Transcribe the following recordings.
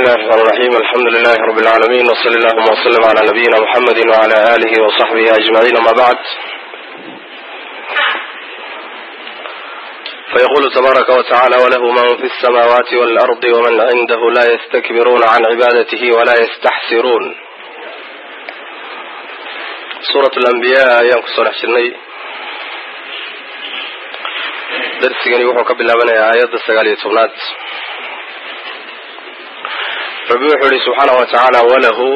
الله الرحمن الرحيم الحمد لله رب العالمين وصلى اللهم وسلم على نبينا محمد وعلى آله وصحبه أجمعين ما بعد فيقول تبارك وتعالى وله من في السماوات والأرض ومن عنده لا يستكبرون عن عبادته ولا يستحسرون سورة الأنبياء ayaan kusoo dhex jirnay darsigani wuxuu ka bilaabanayaa aayadda sagaal iyo tobnaad rabbi wuxuu yihi subxaanahu wa tacaala walahu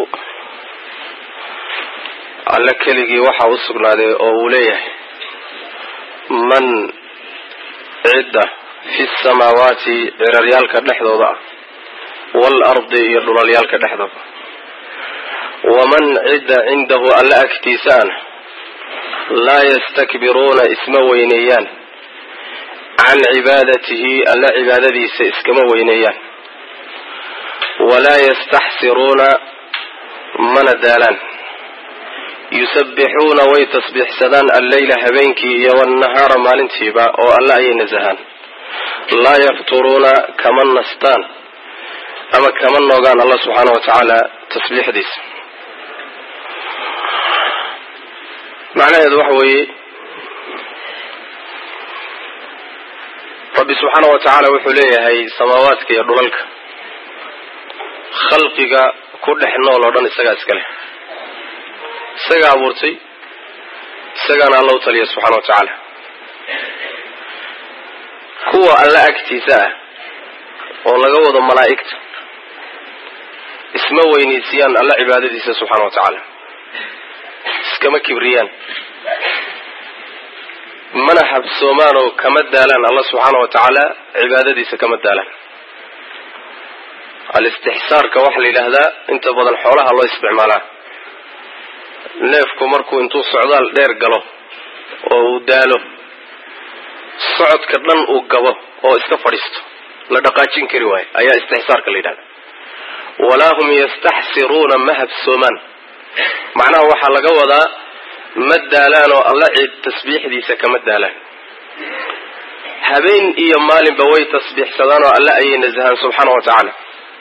alle keligii waxaa u sugnaaday oo uu leeyahay man cidda fi samaawaati ciraryaalka dhexdooda ah waalardi iyo dhulalyaalka dhexdooda waman cidda cindahu alle agtiisa ana laa yastakbiruuna isma weyneeyaan can cibaadatihi alle cibaadadiisa iskama weyneeyaan walaa yastaxsiruuna mana daalaan yusabbixuuna way tasbiixsadaan alleyla habeenkii iyo wannahaara maalintiiba oo alle ayay nasahaan laa yafturuuna kama nastaan ama kama noogaan allah subxaana wa tacaala tasbiixdiisa macnaheedu waxa weeye rabbi subxaana wa tacaala wuxuu leeyahay samaawaadka iyo dhulalka khalqiga ku dhex nool oo dhan isagaa iska leh isagaa abuurtay isagaana alla u taliya subxana wa tacaala kuwa alla agtiisa ah oo laga wado malaa'igta isma weynaysiiyaan alla cibaadadiisa subxaana wa tacaala iskama kibriyaan mana habsoomaan oo kama daalaan alla subxaana wa tacaala cibaadadiisa kama daalaan alistixsaarka waxaa la yidhaahdaa inta badan xoolaha loo isticmaalaa neefku markuu intuu socdaal dheer galo oo uu daalo socodka dhan uu gabo oo iska fadhiisto la dhaqaajin kari waayo ayaa istixsaarka la yidhahda walaa hum yastaxsiruuna ma habsoomaan macnaha waxaa laga wadaa ma daalaan oo alla cid tasbiixdiisa kama daalaan habeen iyo maalinba way tasbiixsadaan oo alle ayay nasahaan subxaana wa tacaala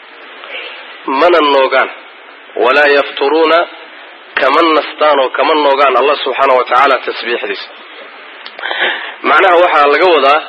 mana noogaan walaa yafturuuna kama nastaan oo kama noogaan allah subxaana wa tacaala tasbiixdiisa macnaha waxaa laga wadaa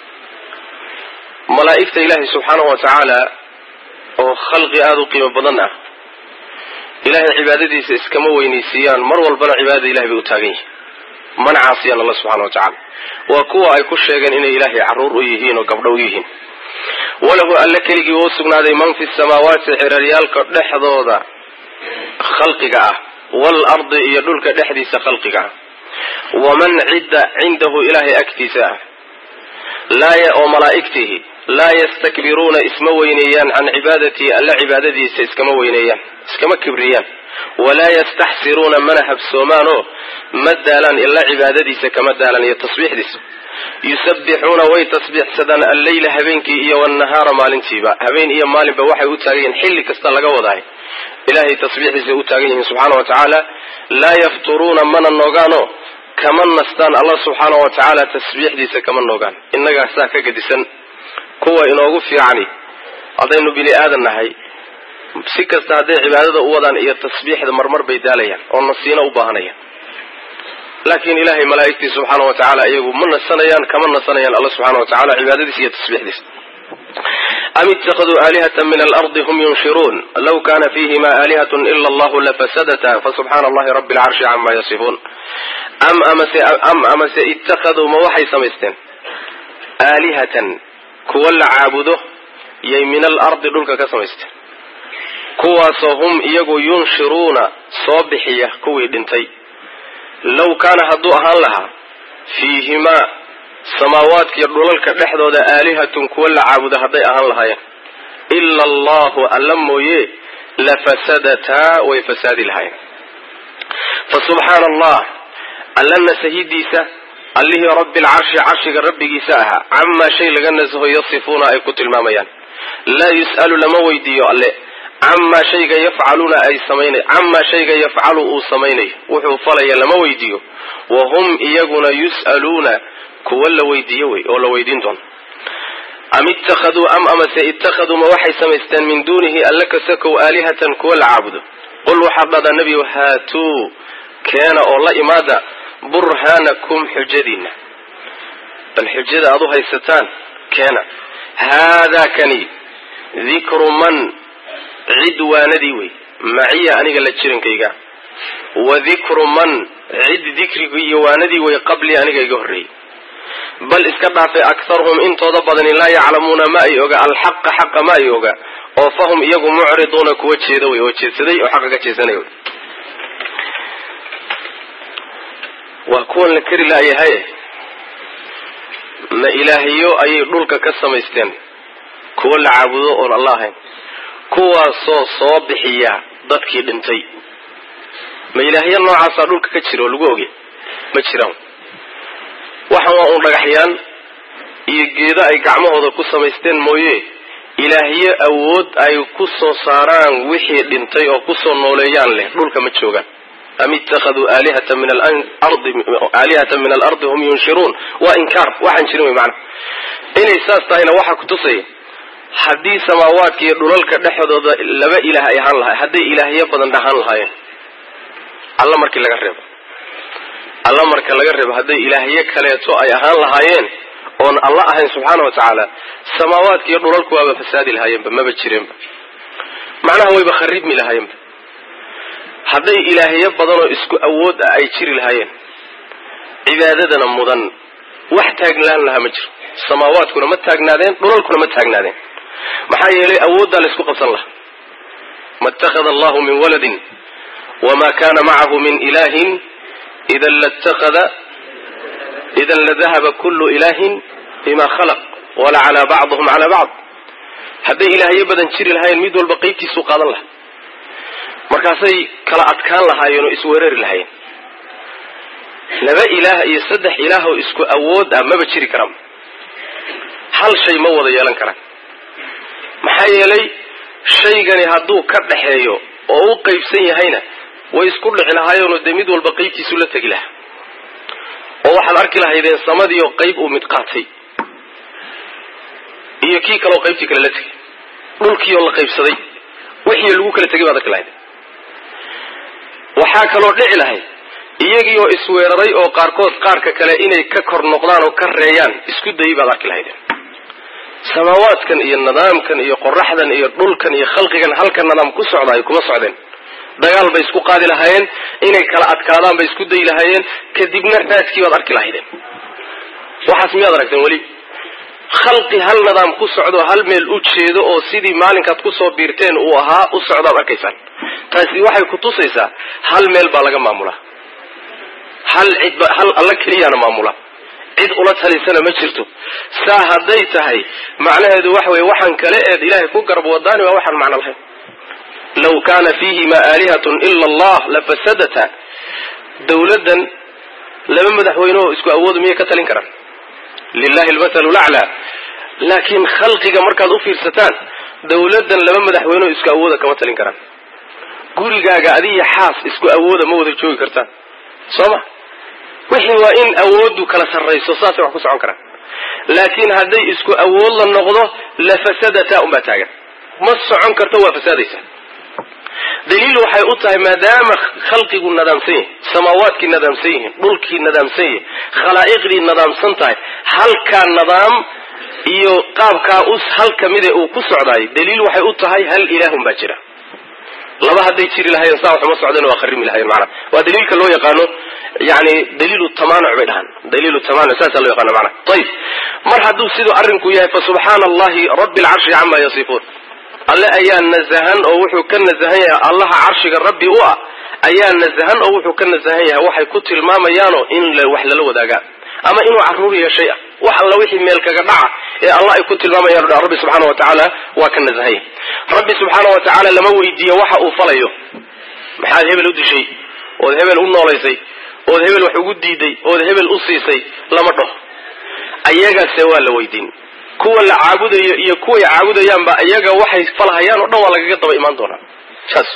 malaa'igta ilaahay subxaana wa tacaala oo khalqi aada u qiimo badan ah ilaahay cibaadadiisa iskama weynaysiiyaan mar walbana cibaadada ilahay bay u taagan yihiin mana caasiyaan allah subxana wa tacaala waa kuwa ay ku sheegeen inay ilaahay carruur u yihiin oo gabdho u yihiin walahu alle keligii wuu sugnaaday man fi samaawaati ciraryaalka dhexdooda khalqiga ah waalardi iyo dhulka dhexdiisa khalqiga ah waman cidda cindahu ilaahay agtiisa ah oo malaa'igtihi laa yastakbiruuna isma weyneeyaan can cibaadatihi alla cibaadadiisa iskama weyneeyaan iskama kibriyaan walaa yastaxsiruuna mana habsoomaanoo ma daalaan ila cibaadadiisa kama daalan iyo tasbiixdiisa yusabbixuuna way tasbiixsadaan alleyla habeenkii iyo wannahaara maalintiiba habeen iyo maalinba waxay u taagan yihiin xilli kasta laga wadahay ilaahay tasbiixdiisa u taagan yihiin subxaana wa tacaala laa yafturuuna mana noogaanoo kama nastaan allah subxaana wa tacaala tasbiixdiisa kama noogaan innagaa saa ka gedisan kuwa inoogu fiicani haddaynu bini aadan nahay si kasta hadday cibaadada u wadaan iyo tasbiixda marmar bay daalayaan oo nasiino u baahanayaan laakiin ilaahay malaa'igtii subxaana wa tacaala iyagu ma nasanayaan kama nasanayaan alla subxana wa tacala cibaadadiisa iyo tasbiixdiisa am ittakhaduu aalihata min alardi hum yunshiruun law kana fihima aalihatun ila allahu lafasadata fasubxaana allahi rabbi alcarshi cama yasifuun am amase am amase ittakhaduu ma waxay samaysteen aalihatan kuwa la caabudo yay min alardi dhulka ka samaysteen kuwaasoo hum iyagu yunshiruuna soo bixiya kuwii dhintay low kaana hadduu ahaan lahaa fiihimaa samaawaadkiiyo dhulalka dhexdooda aalihatun kuwa la caabudo hadday ahaan lahaayeen ila allahu alla mooye lafasadataa way fasaadi lahaayeen fa subxaana allah alla nasahidiisa allihii rabbi alcarshi carshiga rabbigiisa ahaa camaa shay laga nasaho yasifuuna ay ku tilmaamayaan laa yus'alu lama weydiiyo alle camaa shayga yafcaluuna ay samaynay camaa shayga yafcalu uu samaynayo wuxuu falaya lama weydiiyo wa hum iyaguna yus'aluuna kuwa la weydiiyo wey oo la weydiin doono am ittakhaduu am amase ittakhaduu ma waxay samaysteen min duunihi alla kasakow aalihatan kuwa la caabudo qul waxaad dhahdaa nebiyow haatuu keena oo la imaada burhaanakum xujadiinna bal xujada aad u haysataan keena haadaa kani dikru man cid waanadii wey maciya aniga la jirankayga wa dikru man cid dikrigi iyo waanadii wey qablii aniga iga horreeyey bal iska dhaafay akharuhum intooda badani laa yaclamuuna ma ay oga alxaqa xaqa ma ay oga oo fahum iyagu mucriduuna kuwa jeeda wey oo jeedsaday oo xaqa ka jeesanay wey waa kuwan la keri laayahay ma ilaahiyo ayay dhulka ka samaysteen kuwa la caabudo oon alla ahayn kuwaasoo soo bixiya dadkii dhintay ma ilaahyo noocaasaa dhulka ka jira oo lagu oge ma jiraan waxaan waa uun dhagaxyaan iyo geedo ay gacmahooda ku samaysteen mooye ilaahyo awood ay ku soo saaraan wixii dhintay oo kusoo nooleeyaan leh dhulka ma joogaan am ittakhaduu aalihata min alardi aalihatan min alardi hum yunshiruun waa inkaar waxaan jirin wey macana inay saas tahayna waxaa kutusaya haddii samaawaadka iyo dhulalka dhexdooda laba ilaah ay ahaan lahay hadday ilaahyo badan dhahaan lahaayeen alla markii laga reebo alla marka laga reebo hadday ilaahyo kaleeto ay ahaan lahaayeen oon alla ahayn subxaana wa tacaala samaawaadka iyo dhulalku waaba fasaadi lahaayeenba maba jireenba macnaha wayba kharibmi lahaayeenba hadday ilaahyo badanoo isku awood ah ay jiri lahaayeen cibaadadana mudan wax taagnaan lahaa ma jiro samaawaadkuna ma taagnaadeen dhulalkuna ma taagnaadeen maxaa yeelay awooddaa la isku qabsan lahaa ma ittakhada allahu min waladin wma kana macahu min ilahin idan latakada idan ladahaba kullu ilahin bima khalaq wala calaa bacdihum calaa bacd hadday ilaahyo badan jiri lahaayeen mid walba qeybtiisuu qaadan lahaa markaasay kala adkaan lahaayeen oo isweerari lahaayeen laba ilaah iyo saddex ilaah oo isku awood ah maba jiri karaan hal shay ma wada yeelan karaan maxaa yeelay shaygani hadduu ka dhaxeeyo oo u qaybsan yahayna way isku dhici lahaayeenoo dee mid walba qaybtiisu la tegi lahaa oo waxaad arki lahaydeen samadiioo qayb uu mid qaatay iyo kii kaleoo qaybtii kale la tegay dhulkiioo la qaybsaday wixii lagu kala tegay baad arki lahayd waxaa kaloo dhici lahayd iyagii oo isweeraray oo qaarkood qaarka kale inay ka kor noqdaan oo ka reeyaan isku dayay baad arki lahaydeen samaawaadkan iyo nidaamkan iyo qoraxdan iyo dhulkan iyo khalqigan halka nidaam ku socdaayo kuma socdeen dagaal bay isku qaadi lahaayeen inay kala adkaadaan bay isku dayi lahaayeen kadibna raadkii baad arki lahaydeen waxaas miyaad aragteen weli khalqi hal nidaam ku socdo hal meel u jeedo oo sidii maalinkaad kusoo biirteen uu ahaa u socdaad arkaysaan taasi waxay kutusaysaa hal meel baa laga maamulaa hal cidba hal alla keliyaana maamula cid ula talisana ma jirto saa hadday tahay macnaheedu waxa weye waxaan kale eed ilaahay ku garab wadaani waa waxaan macno lahayn law kana fiihima aalihatun ila allah lafasadata dawladdan laba madaxweyne oo isku awooda miyay ka talin karaan lilahi almathalu laclaa laakiin khalqiga markaad u fiirsataan dawladdan laba madaxweyne oo isku awooda kama talin karaan gurigaaga adiyo xaas isku awooda ma wada joogi kartaan soo ma wixii waa in awooddu kala sarrayso saasay wax ku socon karaan laakiin hadday isku awood la noqdo lafasadata unbaa taagan ma socon karto waa fasaadaysa daliil waxay u tahay maadaama khalqigu nadaamsan yahay samaawaadkii nadaamsan yihiin dhulkii nadaamsan yahay khalaa'iqdii nadaamsan tahay halkaa nadaam iyo qaabkaa u hal kamide uu ku socdaayo daliil waxay u tahay hal ilaahun baa jira laba hadday jiri lahayen saa waxuma socdeen waa kharimi lahayen maanaa waa daliilka loo yaqaano yani daliilu tamanuc bay dhahaan daliilu tamanuc saasaa loo yaqaano maanaa ayib mar hadduu siduu arrinku yahay fa subxaana allahi rabbi alcarshi cama yasifuun alle ayaa nasahan oo wuxuu ka nasahan yahay allaha carshiga rabbi u ah ayaa nasahan oo wuxuu ka nasahan yahay waxay ku tilmaamayaanoo in wax lala wadaagaa ama inuu carruur yeeshay ah wax alla wixii meel kaga dhaca ee allah ay ku tilmaamayaan o dhan rabbi subxaana wa tacaala waa ka nasahan yahay rabbi subxaana wa tacaala lama weydiiyo waxa uu falayo maxaad hebel u dishay ood hebel u noolaysay ood hebel wax ugu diiday ood hebel u siisay lama dhaho ayagase waa la weydiin kuwa la caabudayo iyo kuway caabudayaanba iyaga waxay falhayaan oo dhan waa lagaga daba imaan doonaa saas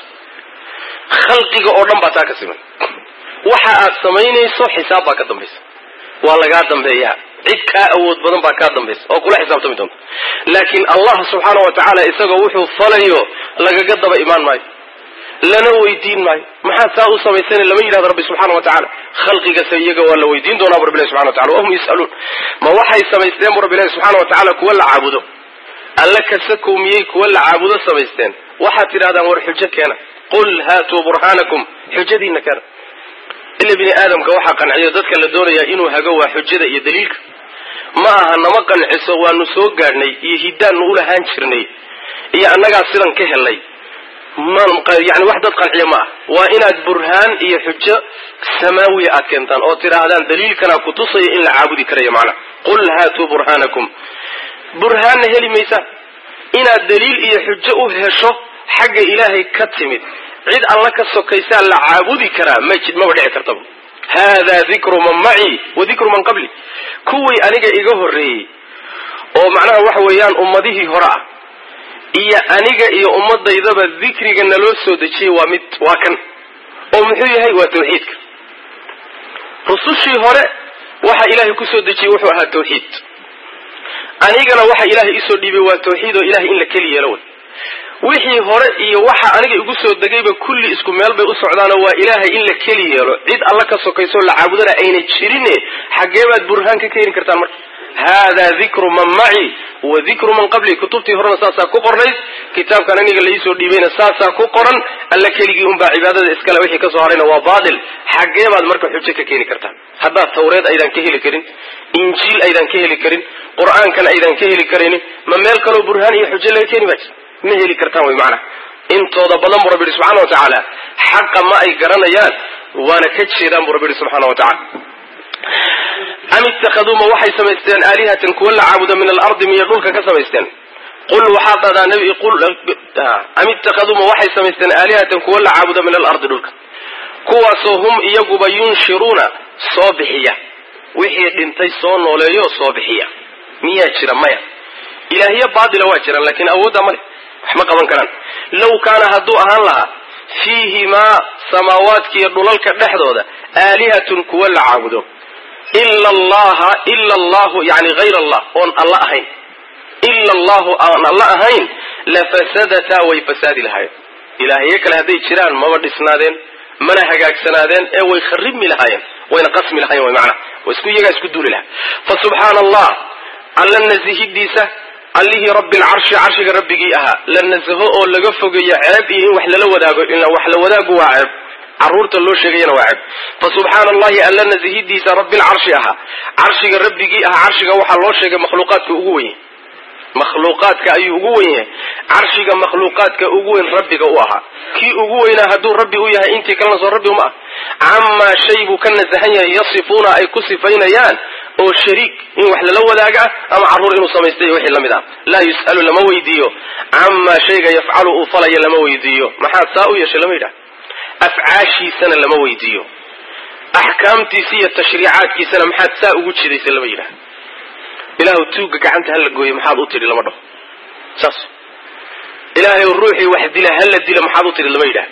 khalqiga oo dhan baa taa ka siman waxa aad samaynayso xisaab baa ka dambaysa waa lagaa dambeeyaa cid kaa awood badan baa kaa dambaysa oo kula xisaabtami doonta laakiin allah subxaana wa tacaala isagoo wuxuu falayo lagaga daba imaan maayo lana weydiin maayo maxaad saa u samaysana lama yidhahdo rabbi subxaana wa tacaala khalqigase iyaga waa la weydiin doonaa bu rabbi ilahi subxana wa tacala wahum yus'aluun ma waxay samaysteen bu rabbi ilahi subxaana wa tacaala kuwa la caabudo alla kasakow miyey kuwa la caabudo samaysteen waxaad tidhahdaan war xujo keena qul haatuu burhaanakum xujadiina keena ila bini aadamka waxaa qanciyo dadka la doonayaa inuu hago waa xujada iyo daliilka ma aha nama qanciso waanu soo gaadhnay iyo hiddaannu ulahaan jirnay iyo annagaa sidan ka helay yani wax dad qanciya ma ah waa inaad burhaan iyo xujo samaawiya aad keentaan oo tidhaahdaan daliilkanaa kutusaya in la caabudi karayo macnaa qul haatuu burhaanakum burhaanna heli maysa inaad daliil iyo xujo u hesho xagga ilaahay ka timid cid alla ka sokaysaa la caabudi karaa ma maba dhici kartaba haadaa dikru man macii wa dikru man qabli kuwii aniga iga horreeyey oo macnaha waxa weeyaan ummadihii hore ah iyo aniga iyo ummadaydaba dikriga naloo soo dejiyey waa mid waa kan oo muxuu yahay waa tawxiidka rusushii hore waxa ilaahay kusoo dejiyey wuxuu ahaa tawxiid anigana waxa ilaahay isoo dhiibay waa tawxiid oo ilahay in la keli yeelo way wixii hore iyo waxa aniga igu soo degayba kulli isku meel bay u socdaanoo waa ilaahay in la keli yeelo cid alla ka sokaysoo la caabudana ayna jirine xaggee baad burhaan ka keeni kartaan marka haadaa dikru man maci wa dikru man qabli kutubtii horena saasaa ku qornayd kitaabkan aniga laiisoo dhiibayna saasaa ku qoran alla keligii unbaa cibaadada iskale wixii kasoo harayna waa baatil xaggee baad marka xujo ka keeni kartaan haddaad tawreed aydan ka heli karin injiil aydan ka heli karin qur-aankan aydan ka heli karaynin ma meel kaloo burhaan iyo xujo laga keeni baa jirta ma heli kartaan wy macnaha intooda badan buu rabbi yihi subxana wa tacaala xaqa ma ay garanayaan waana ka jeedaan buu rabbi yihi subxana wa tacala am ittakhaduu ma waxay samaysteen aalihatan kuwa la caabudo min alardi miyo dhulka ka samaysteen qul waxaad dhahdaa nabi qul am ittakhaduu ma waxay samaysteen aalihatan kuwa la caabudo min alardi dhulka kuwaasoo hum iyaguba yunshiruuna soo bixiya wixii dhintay soo nooleeyo soo bixiya miyaa jira maya ilaahyo baatila waa jiraan laakiin awoodda male wax ma qaban karaan low kaana hadduu ahaan lahaa fiihimaa samaawaadkiiyo dhulalka dhexdooda aalihatun kuwa la caabudo ila allaha ila allahu yani hayr allah oon alla ahayn ila allahu aan alla ahayn lafasadataa way fasaadi lahaayeen ilaahyo kale hadday jiraan maba dhisnaadeen mana hagaagsanaadeen ee way kharibmi lahaayeen wayna qasmi lahayen way macnaha wa isku iyagaa isku duuli lahaa fa subxaana allah alla nasihidiisa allihii rabbi alcarshi carshiga rabbigii ahaa la nasaho oo laga fogeeyo ceeb iyo in wax lala wadaago ila wax la wadaagu waa ceeb caruurta loo sheegayana waa ceeb fa subxaana allahi alla nasihidiisa rabbi alcarshi ahaa carshiga rabbigii ahaa carshiga waxaa loo sheegay makhluuqaadka ugu weye makhluuqaadka ayuu ugu wen yahay carshiga makhluuqaadka ugu weyn rabbiga u ahaa kii ugu weynaa hadduu rabbi u yahay intii kalena soo rabbi uma ah camaa shay buu ka nasahan yahay yasifuuna ay ku sifaynayaan oo shariik in wax lala wadaaga ah ama carruur inuu samaystay wixii la mid ah laa yus'alu lama weydiiyo camaa shayga yafcalu uu falaya lama weydiiyo maxaad saa u yeeshay lama yidhaha afcaashiisana lama weydiiyo axkaamtiisa iyo tashriicaadkiisana maxaad saa ugu jidaysa lama yidhaha ilaahu tuugga gacanta hala gooyo maxaad u tidhi lama dhaho saas ilaahay ruuxii wax dila hala dilo maxaad u tidhi lama yidhaha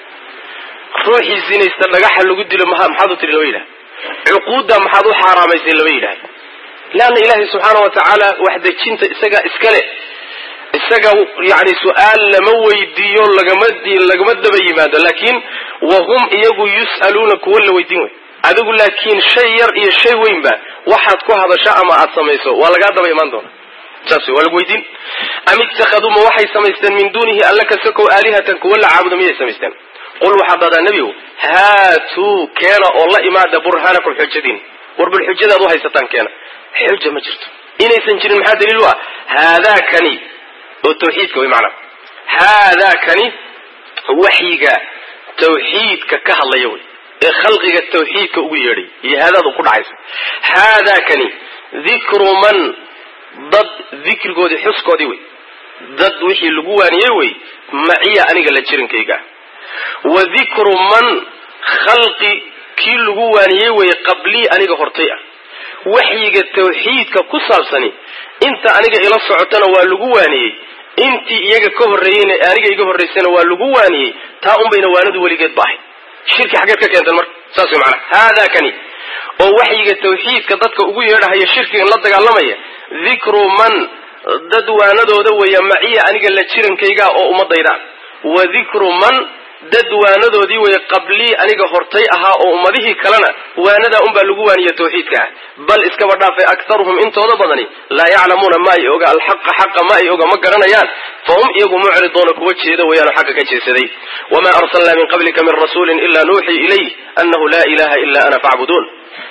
ruuxii zinaysta dhagaxa lagu dilo maxaad u tidhi lama yidhaha cuquudda maxaad u xaaraamaysay lama yidhaha leanna ilaahay subxaana wa tacaala wax dejinta isagaa iskale isaga yani su-aal lama weydiiyo lagama lagama daba yimaado laakiin wahum iyagu yus'aluuna kuwa la weydiin wey adigu laakiin shay yar iyo shay weynba waxaad ku hadasho ama aad samayso waa lagaa daba imaan doona saas waa lagu weydiin am ittakhaduu ma waxay samaysteen min duunihi alla kasakow aalihatan kuwa la caabudo miyay samaysteen qul waxaad dhahdaa nebigu haatuu keena oo la imaada burhaanakum xujadiin war bal xujadaad u haysataan keena xuja ma jirto inaysan jirin maxaa daliil u ah haadaakani oo tawxiidka way macnaa haadaakani waxyiga tawxiidka ka hadlaya wey ee khalqiga tawxiidka ugu yeedhay iyo haadaadu ku dhacaysa haadaakani dikru man dad dikrigoodii xuskoodii wey dad wixii lagu waaniyey wey maciya aniga la jirankayga wa dikru man khalqi kii lagu waaniyey wey qablii aniga hortay ah waxyiga tawxiidka ku saabsani inta aniga ila socotana waa lagu waaniyey intii iyaga ka horreeyeyna aniga iga horraysana waa lagu waaniyey taa unbayna waanadu weligeed ba ahayd shirki xaggeed ka keentan marka saas way macanaha haadaakani oo waxyiga tawxiidka dadka ugu yeedhahaya shirkigan la dagaalamaya dikru man dad waanadooda weeya maciya aniga la jirankayga oo ummadayda wa dikru man dad waanadoodii weeye qablii aniga hortay ahaa oo ummadihii kalena waanadaa unbaa lagu waaniya tawxiidka ah bal iskaba dhaafay aktaruhum intooda badani laa yaclamuuna ma ay oga alxaqa xaqa ma ay oga ma garanayaan fahum iyagu mucriduuna kuwa jeeda weeyaano xagga ka jeesaday wamaa arsalnaa min qablika min rasuulin ilaa nuuxii ilayh annahu laa ilaha ila ana facbuduun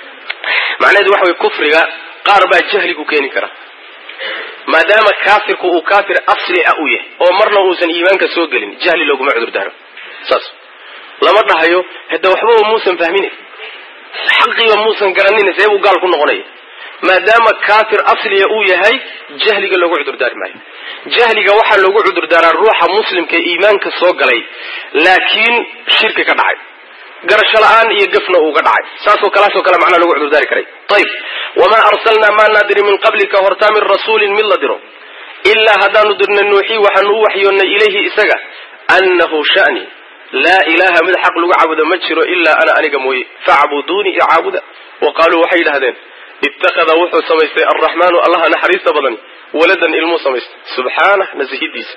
macnaheedu waxa weye kufriga qaar baa jahligu keeni kara maadaama kaafirku uu kaafir asli ah u yahay oo marna uusan iimaanka soo gelin jahli looguma cudur daaro saas lama dhahayo hade waxbaba muusan fahmine xaqiiba muusan garanin see buu gaal ku noqonaya maadaama kaafir asliya uu yahay jahliga loogu cudurdaari maayo jahliga waxaa loogu cudurdaaraa ruuxa muslimka iimaanka soo galay laakiin shirki ka dhacay garasho la-aan iyo gafna uuga dhacay saasoo kalaasoo kale macnaa lagu cudurdaari karay ayib wamaa arsalnaa maa naadiri min qablika hortaa min rasuulin mid la diro ilaa haddaanu dirna nuuxii waxaanu u waxyoonnay ilayhi isaga annahu shani laa ilaha mid xaq lagu caabudo ma jiro ilaa ana aniga mooye facbuduunii i caabuda wa qaaluu waxay yidhahdeen ittakhada wuxuu samaystay alraxmaanu allaha naxariista badani waladan ilmuu samaystay subxaanah nasihidiisa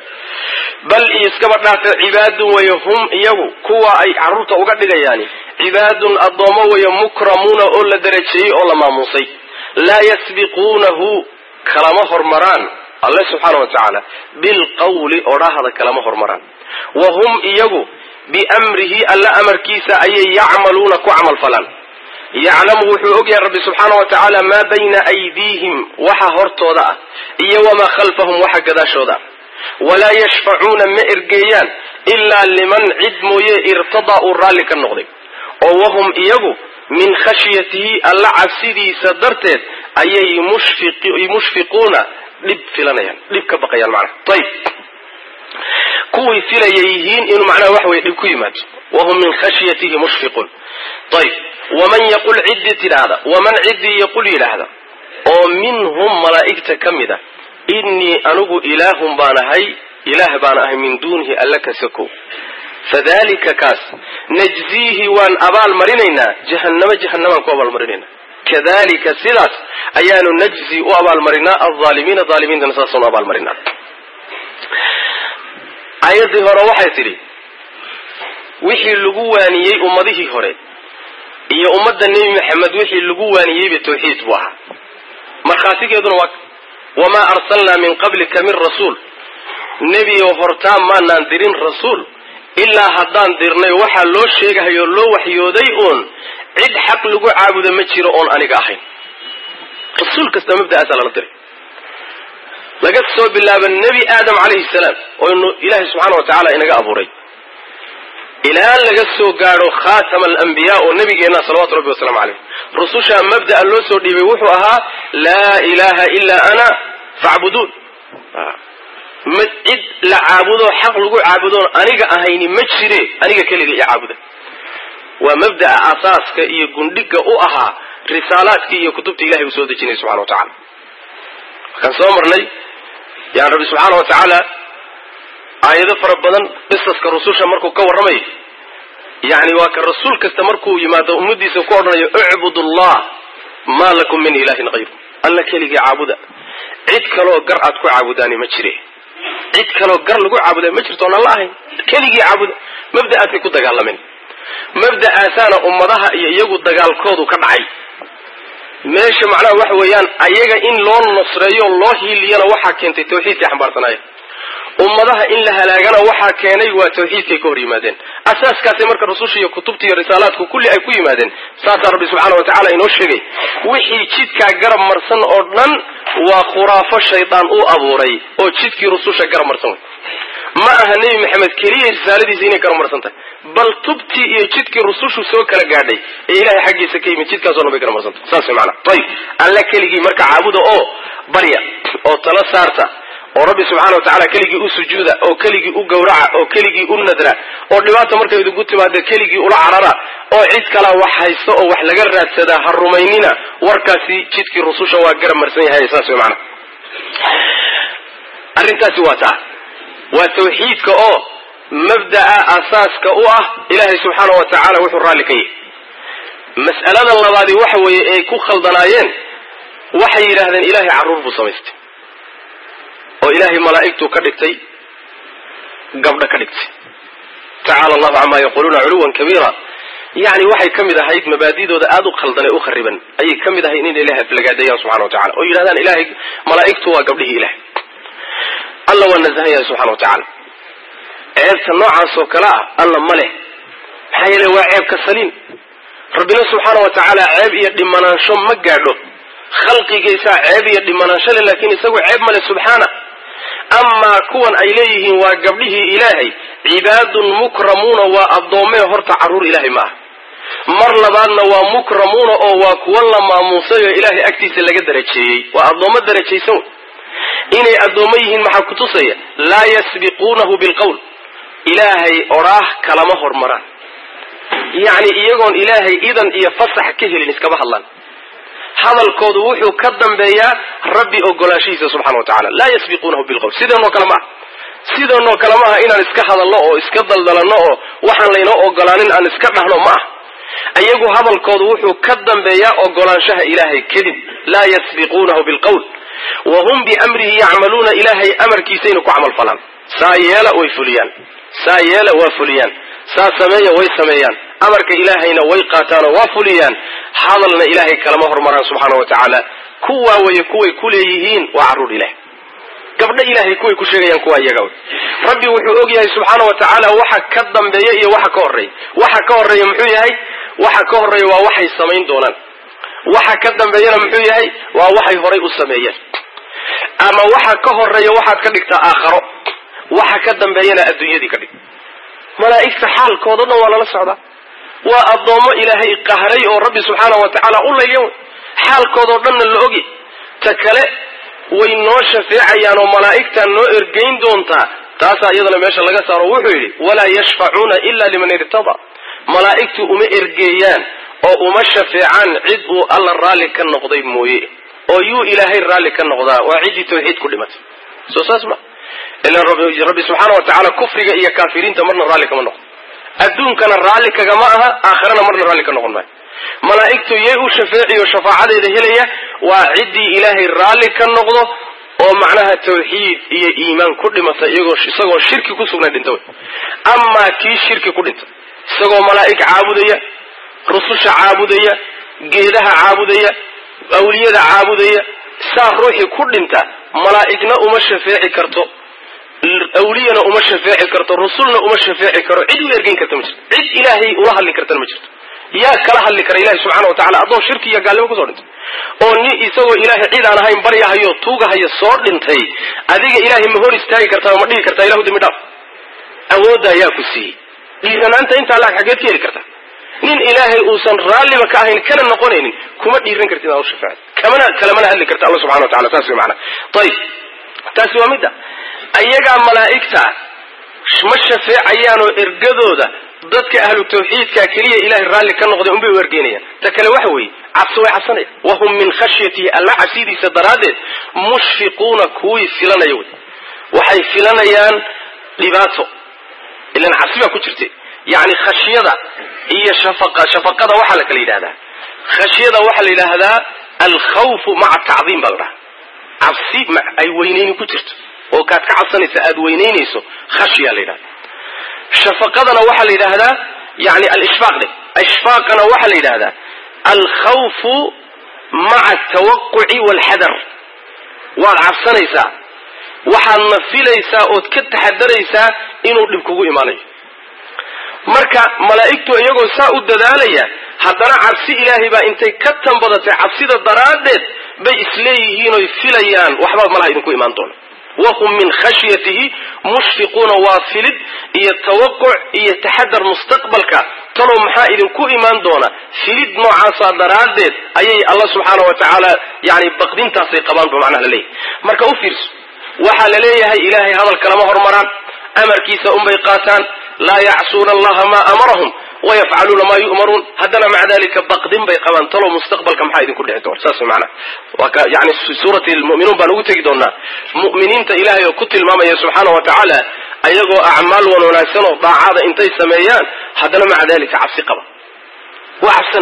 bal iskaba dhaafe cibaadun weeye hum iyagu kuwa ay carruurta uga dhigayaani cibaadun addoommo weeye mukramuuna oo la darajeeyey oo la maamuusay laa yasbiquunahu kalama hormaraan alle subxaana wa tacaala bilqawli odhahda kalama hormaraan wa hum iyagu biamrihi alla amarkiisa ayay yacmaluuna ku camal falaan yaclamu wuxuu ogyahay rabbi subxaana wa tacaala maa bayna aydiihim waxa hortooda ah iyo wamaa khalfahum waxa gadaashooda ah walaa yashfacuuna ma ergeeyaan ilaa liman cid mooye irtadaa uu raalli ka noqday oo wahum iyagu min khashyatihi alla cabsidiisa darteed ayay mushfiquuna dhib filanayaan dhib ka baqayaan macnaha ayib kuway filaya yihiin inuu macnaha wax weye dhib ku yimaado wahum min khashyatihi mushfiquun ayib waman yaqul ciddii tidhaahda waman ciddii yaqul yidhaahda oo minhum malaa'igta ka mid a innii anigu ilaahun baan ahay ilaah baan ahay min duunihi alla ka sakow fadalika kaas najziihi waan abaal marinaynaa jahannamo jahannamaan ku abaalmarinaynaa kadalika sidaas ayaanu najzi u abaalmarinaa alaalimiina aalimiintana saasanu abaalmarinaa aayaddii hore waxay tidhi wixii lagu waaniyey ummadihii hore iyo ummadda nebi maxamed wixii lagu waaniyeyba tawxiid buu ahaa markhaatigeeduna waa wamaa arsalnaa min qablika min rasuul nebioo hortaa maanaan dirin rasuul ilaa haddaan dirnay waxaa loo sheegahayo loo waxyooday uun cid xaq lagu caabudo ma jiro oon aniga ahayn rasuul kasta mabda'aasaa lala diray laga soo bilaabo nebi aadam calayhi salaam oo inu ilaahay subxaana wa tacaala inaga abuuray ilaa laga soo gaadho khaatama alambiyaa oo nabigeenna salawatu rabbi wasalaamu caleyh rusushaa mabda'a loo soo dhiibay wuxuu ahaa laa ilaaha ilaa ana facbuduun ma cid la caabudo xaq lagu caabudoon aniga ahayni ma jire aniga keliga iyo caabuda waa mabda'a asaaska iyo gundhiga u ahaa risaalaadkii iyo kutubta ilahay uu soo dejinay subxana wa tacala markaan soo marnay yani rabbi subxaana wa tacaala aayado fara badan qisaska rususha markuu ka warramayo yani waa ka rasuul kasta markuu yimaado ummadiisa ku odhanayo icbud allah maa lakum min ilahin hayru alla keligii caabuda cid kaloo gar aad ku caabudaani ma jire cid kaloo gar lagu caabuda ma jirto oon alla ahayn keligii caabuda mabda'aasay ku dagaalameen mabda'aasaana ummadaha iyo iyagu dagaalkoodu ka dhacay meesha macnaha waxa weeyaan ayaga in loo nusreeyo loo hiiliyana waxaa keentay tawxiidkay xambaarsanaaye ummadaha in la halaagana waxaa keenay waa tawxiidkay ka hor yimaadeen asaaskaasay marka rususha iyo kutubta iyo risaalaadku kulli ay ku yimaadeen saasaa rabbi subxaana wa tacala inoo sheegay wixii jidkaa garab marsan oo dhan waa khuraafo shaydaan uu abuuray oo jidkii rususha garab marsan wey ma aha nebi maxamed keliya risaaladiisa inay garab marsan tahay bal tubtii iyo jidkii rusushu soo kala gaadhay ee ilahay xaggiisa ka yimid jidkaasoo dhan bay garab marsantah saas way maanaa ayib alla keligii marka caabuda oo barya oo tala saarta oo rabbi subxaana wa tacala keligii u sujuuda oo keligii u gawraca oo keligii u nadra oo dhibaata markay idinku timaado keligii ula carara oo cid kalaa wax haysto oo wax laga raadsadaa ha rumaynina warkaasi jidkii rususha waa garab marsan yahay saas way maanaa arrintaasi waa taa waa tawxiidka oo mabda'a asaaska u ah ilaahay subxaana wa tacaala wuxuu raalli ka yahay mas'alada labaadi waxa weeye ay ku khaldanaayeen waxay yidhaahdeen ilaahay carruur buu samaystay oo ilaahay malaa'igtuu ka dhigtay gabdho ka dhigtay tacaala allahu camaa yaquuluuna culuwan kabiira yani waxay ka mid ahayd mabaadidooda aada u khaldan ee u khariban ayay ka mid ahayd inay ilahay aflagaadeeyaan subxana wa tacala oo yidhahdaan ilahay malaa'igtu waa gabdhihii ilahay alla waa nasahan yahay subxana wa tacaala ceebta noocaas oo kale ah alla ma leh maxaa yeele waa ceebka saliim rabbina subxaana wa tacaala ceeb iyo dhimanaansho ma gaadho khalqigiisaa ceeb iyo dhimanaansho le laakiin isagu ceeb male subxaana amaa kuwan ay leeyihiin waa gabdhihii ilaahay cibaadun mukramuuna waa addoommee horta carruur ilaahay ma ah mar labaadna waa mukramuuna oo waa kuwa la maamuusay oo ilaahay agtiisa laga darajeeyey waa addoommo darajaysan inay addoommo yihiin maxaa kutusaya laa yasbiquunahu bilqowl ilaahay odhaah kalama hormaraan yacni iyagoon ilaahay idan iyo fasax ka helin iskama hadlaan hadalkoodu wuxuu ka dambeeyaa rabbi ogolaanshihiisa subxana wa tacala laa yasbiquunahu bilqowl sideenoo kale maaha sideenoo kale maaha inaan iska hadalno oo iska daldalanno oo waxaan laynoo ogolaanin aan iska dhahno ma ah iyagu hadalkoodu wuxuu ka dambeeyaa ogolaanshaha ilaahay kadib laa yasbiquunahu bilqowl wa hum biamrihi yacmaluuna ilaahay amarkiisayna ku camal falaan saa yeela way fuliyaan saa yeela waa fuliyaan saa sameeya way sameeyaan amarka ilaahayna way qaataanoo waa fuliyaan hadalna ilaahay kalama hormaraan subxaana wa tacaala kuwaa weye kuway ku leeyihiin waa carruur ilahay gabdho ilaahay kuway ku sheegayaan kuwa iyaga rabbi wuxuu og yahay subxaana wa tacaala waxa ka dambeeya iyo waxa ka horreeya waxa ka horreeya muxuu yahay waxa ka horreeya waa waxay samayn doonaan waxa ka dambeeyana muxuu yahay waa waxay horay u sameeyeen ama waxa ka horreeya waxaad ka dhigtaa aakharo waxa ka dambeeyana adduunyadii ka dhig malaa'igta xaalkooda dhan waa lala socdaa waa addoommo ilaahay qahray oo rabbi subxaana wa tacaala u layyan xaalkoodao dhanna la ogi ta kale way noo shafeecayaan oo malaa'igtaa noo ergayn doontaa taasaa iyadana meesha laga saaro wuxuu yidhi walaa yashfacuuna ila liman irtada malaa'igtu uma ergeeyaan oo uma shafeecaan cid uu alla raalli ka noqday mooye oo yuu ilaahay raalli ka noqdaa waa ciddii tawxiid ku dhimatay soo saas ma ilan rabbi subxaana wa tacaala kufriga iyo kaafiriinta marna raalli kama noqdo adduunkana raalli kagama aha aakhirana marna raalli ka noqon maayo malaa'igtu yay u shafeeciyo shafaacadeeda helaya waa ciddii ilaahay raalli ka noqdo oo macnaha tawxiid iyo iimaan ku dhimata iyagoo isagoo shirki ku sugnay dhinta wey amaa kii shirki ku dhinta isagoo malaa'ig caabudaya rususha caabudaya geedaha caabudaya awliyada caabudaya saa ruuxii ku dhinta malaa'igna uma shafeeci karto awliyana uma shafeeci karto rusulna uma shafeeci karo cid u ergeyn karta ma jirto cid ilaahay ula hadli kartana ma jirto yaa kala hadli kara ilahi subxana wa tacala addoon shirki iyo gaalnimo kusoo dhintay oo nin isagoo ilaahay cid aan ahayn baryahayo tuugahayo soo dhintay adiga ilaahay ma hor istaagi kartaa ma dhihi kartaa ilahu dembi dhaaf awooddaa yaa ku siiyey dhiiranaanta intaa laag xageed ka heli karta nin ilaahay uusan raalliba ka ahayn kana noqonaynin kuma dhiiran kartid inaad u shafeecad kamana kalamana hadli karta alla subxana wa tacala saas way macana ayib taasi waa midda ayagaa malaa'igta ma shafeecayaanoo ergadooda dadka ahlu tawxiidka keliya ilahay raalli ka noqday unbay u ergeynayaan ta kale waxa weeye cabsi way cabsanayaan wahum min khashyatihi alla cabsidiisa daraaddeed mushfiquuna kuwii filanaya wey waxay filanayaan dhibaato ilan cabsi baa ku jirta yacni khashyada iyo shafaqa shafaqada waxaa la kala yidhahdaa khashyada waxaa la yidhaahdaa alkhawfu maca tacdiim baa la dhahaa cabsi ay weynayni ku jirto oo kaad ka cabsanaysa aada weynaynayso khashya la yidhahda shafaqadana waxaa la yidhaahdaa yani alishfaaq de ishfaaqana waxaa la yidhahdaa alkhawfu maca atawaquci waalxadar waad cabsanaysaa waxaadna filaysaa ood ka taxadaraysaa inuu dhib kugu imaanayo marka malaa'igtu iyagoo saa u dadaalaya haddana cabsi ilaahay baa intay ka tanbadatay cabsida daraaddeed bay isleeyihiin oy filayaan waxba malaha idinku imaan doona wahum min khashyatihi mushfiquuna waa filid iyo tawaquc iyo taxadar mustaqbalka talow maxaa idinku imaan doona filid noocaasaa daraaddeed ayay alla subxaana wa tacaala yani baqdintaasay qabaan bu macnaha laleeyahay marka u fiirso waxaa la leeyahay ilaahay hadalka lama hormaraan amarkiisa unbay qaataan laa yacsuuna allaha maa amarahum wayafcaluuna maa yu'maruun haddana maca dalika baqdin bay qabaan talow mustaqbalka maxaa idinku dhici doona saas macana waa yani suurati lmu'minuun baan ugu tegi doonaa mu'miniinta ilaahay oo ku tilmaamaya subxaana wa tacaala ayagoo acmaal wan wanaagsan oo daacada intay sameeyaan haddana maca dalika cabsi qaba waa cabsanayaan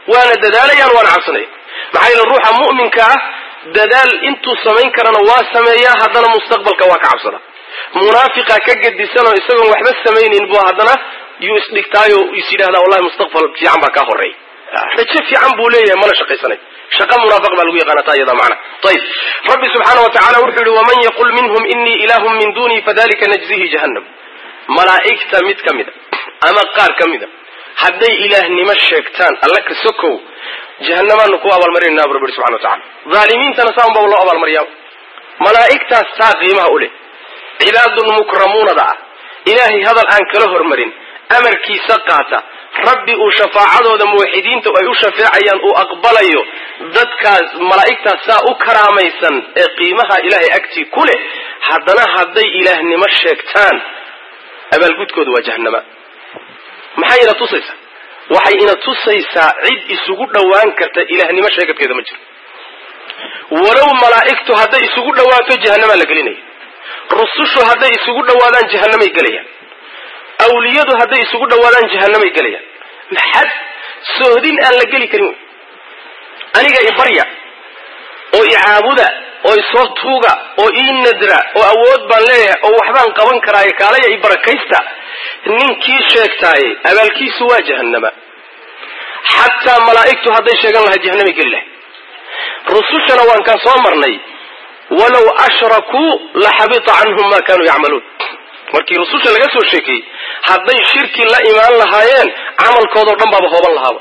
waana dadaalayaan waana cabsanaya maxaa yeele ruuxa mu'minka ah dadaal intuu samayn karana waa sameeyaa haddana mustaqbalka waa ka cabsada munaafiqa ka gedisanoo isagoon waxba samaynayn bu haddana yuu isdhigtaayo is yidhahdaa wallahi mustaqbal fiican baa kaa horeey rajo fiican buu leeyahay mana shaqaysanay shaqa munaafiq baa lagu yaqaana taa iyada macna ayib rabbi subxaana wa tacala wuxuu yihi waman yaqul minhum inii ilaahun min dunii fadalika najzihi jahannam malaa'igta mid ka mida ama qaar ka mida hadday ilaahnimo sheegtaan alla ka sokow jahannamaanu ku abaalmarinayna bu rabbi subxana wa tacala dhaalimiintana saa unbaa loo abaalmariyaa malaa'igtaas saa qiimaha u leh cibaadun mukramuunada ah ilaahay hadal aan kala hormarin amarkiisa qaata rabbi uu shafaacadooda muwaxidiinta ay u shafeecayaan uu aqbalayo dadkaas malaa'igtaas saa u karaamaysan ee qiimaha ilaahay agtii ku leh haddana hadday ilaahnimo sheegtaan abaalgudkooda waa jahannama maxay ina tusaysaa waxay ina tusaysaa cid isugu dhowaan karta ilaahnimo sheegadkeeda ma jiro walow malaa'igtu hadday isugu dhowaato jahannamaa la gelinaya rusushu hadday isugu dhowaadaan jahannamay gelayaan awliyadu hadday isugu dhowaadaan jahannamay gelayaan maxad sohdin aan la geli karin wey aniga ibarya oo icaabuda oo isoo tuuga oo ii nadra oo awood baan leeyahay oo waxbaan qaban karaaye kaalaya i barakaysta ninkii sheegtaaye abaalkiisu waa jahannama xataa malaa'igtu hadday sheegan lahay jahannamay geli lahay rusushana waan kaan soo marnay walow ashrakuu la xabita canhum ma kanuu yacmaluun markii rususha laga soo sheekeeyey hadday shirki la imaan lahaayeen camalkoodao dhan baaba hooban lahaaba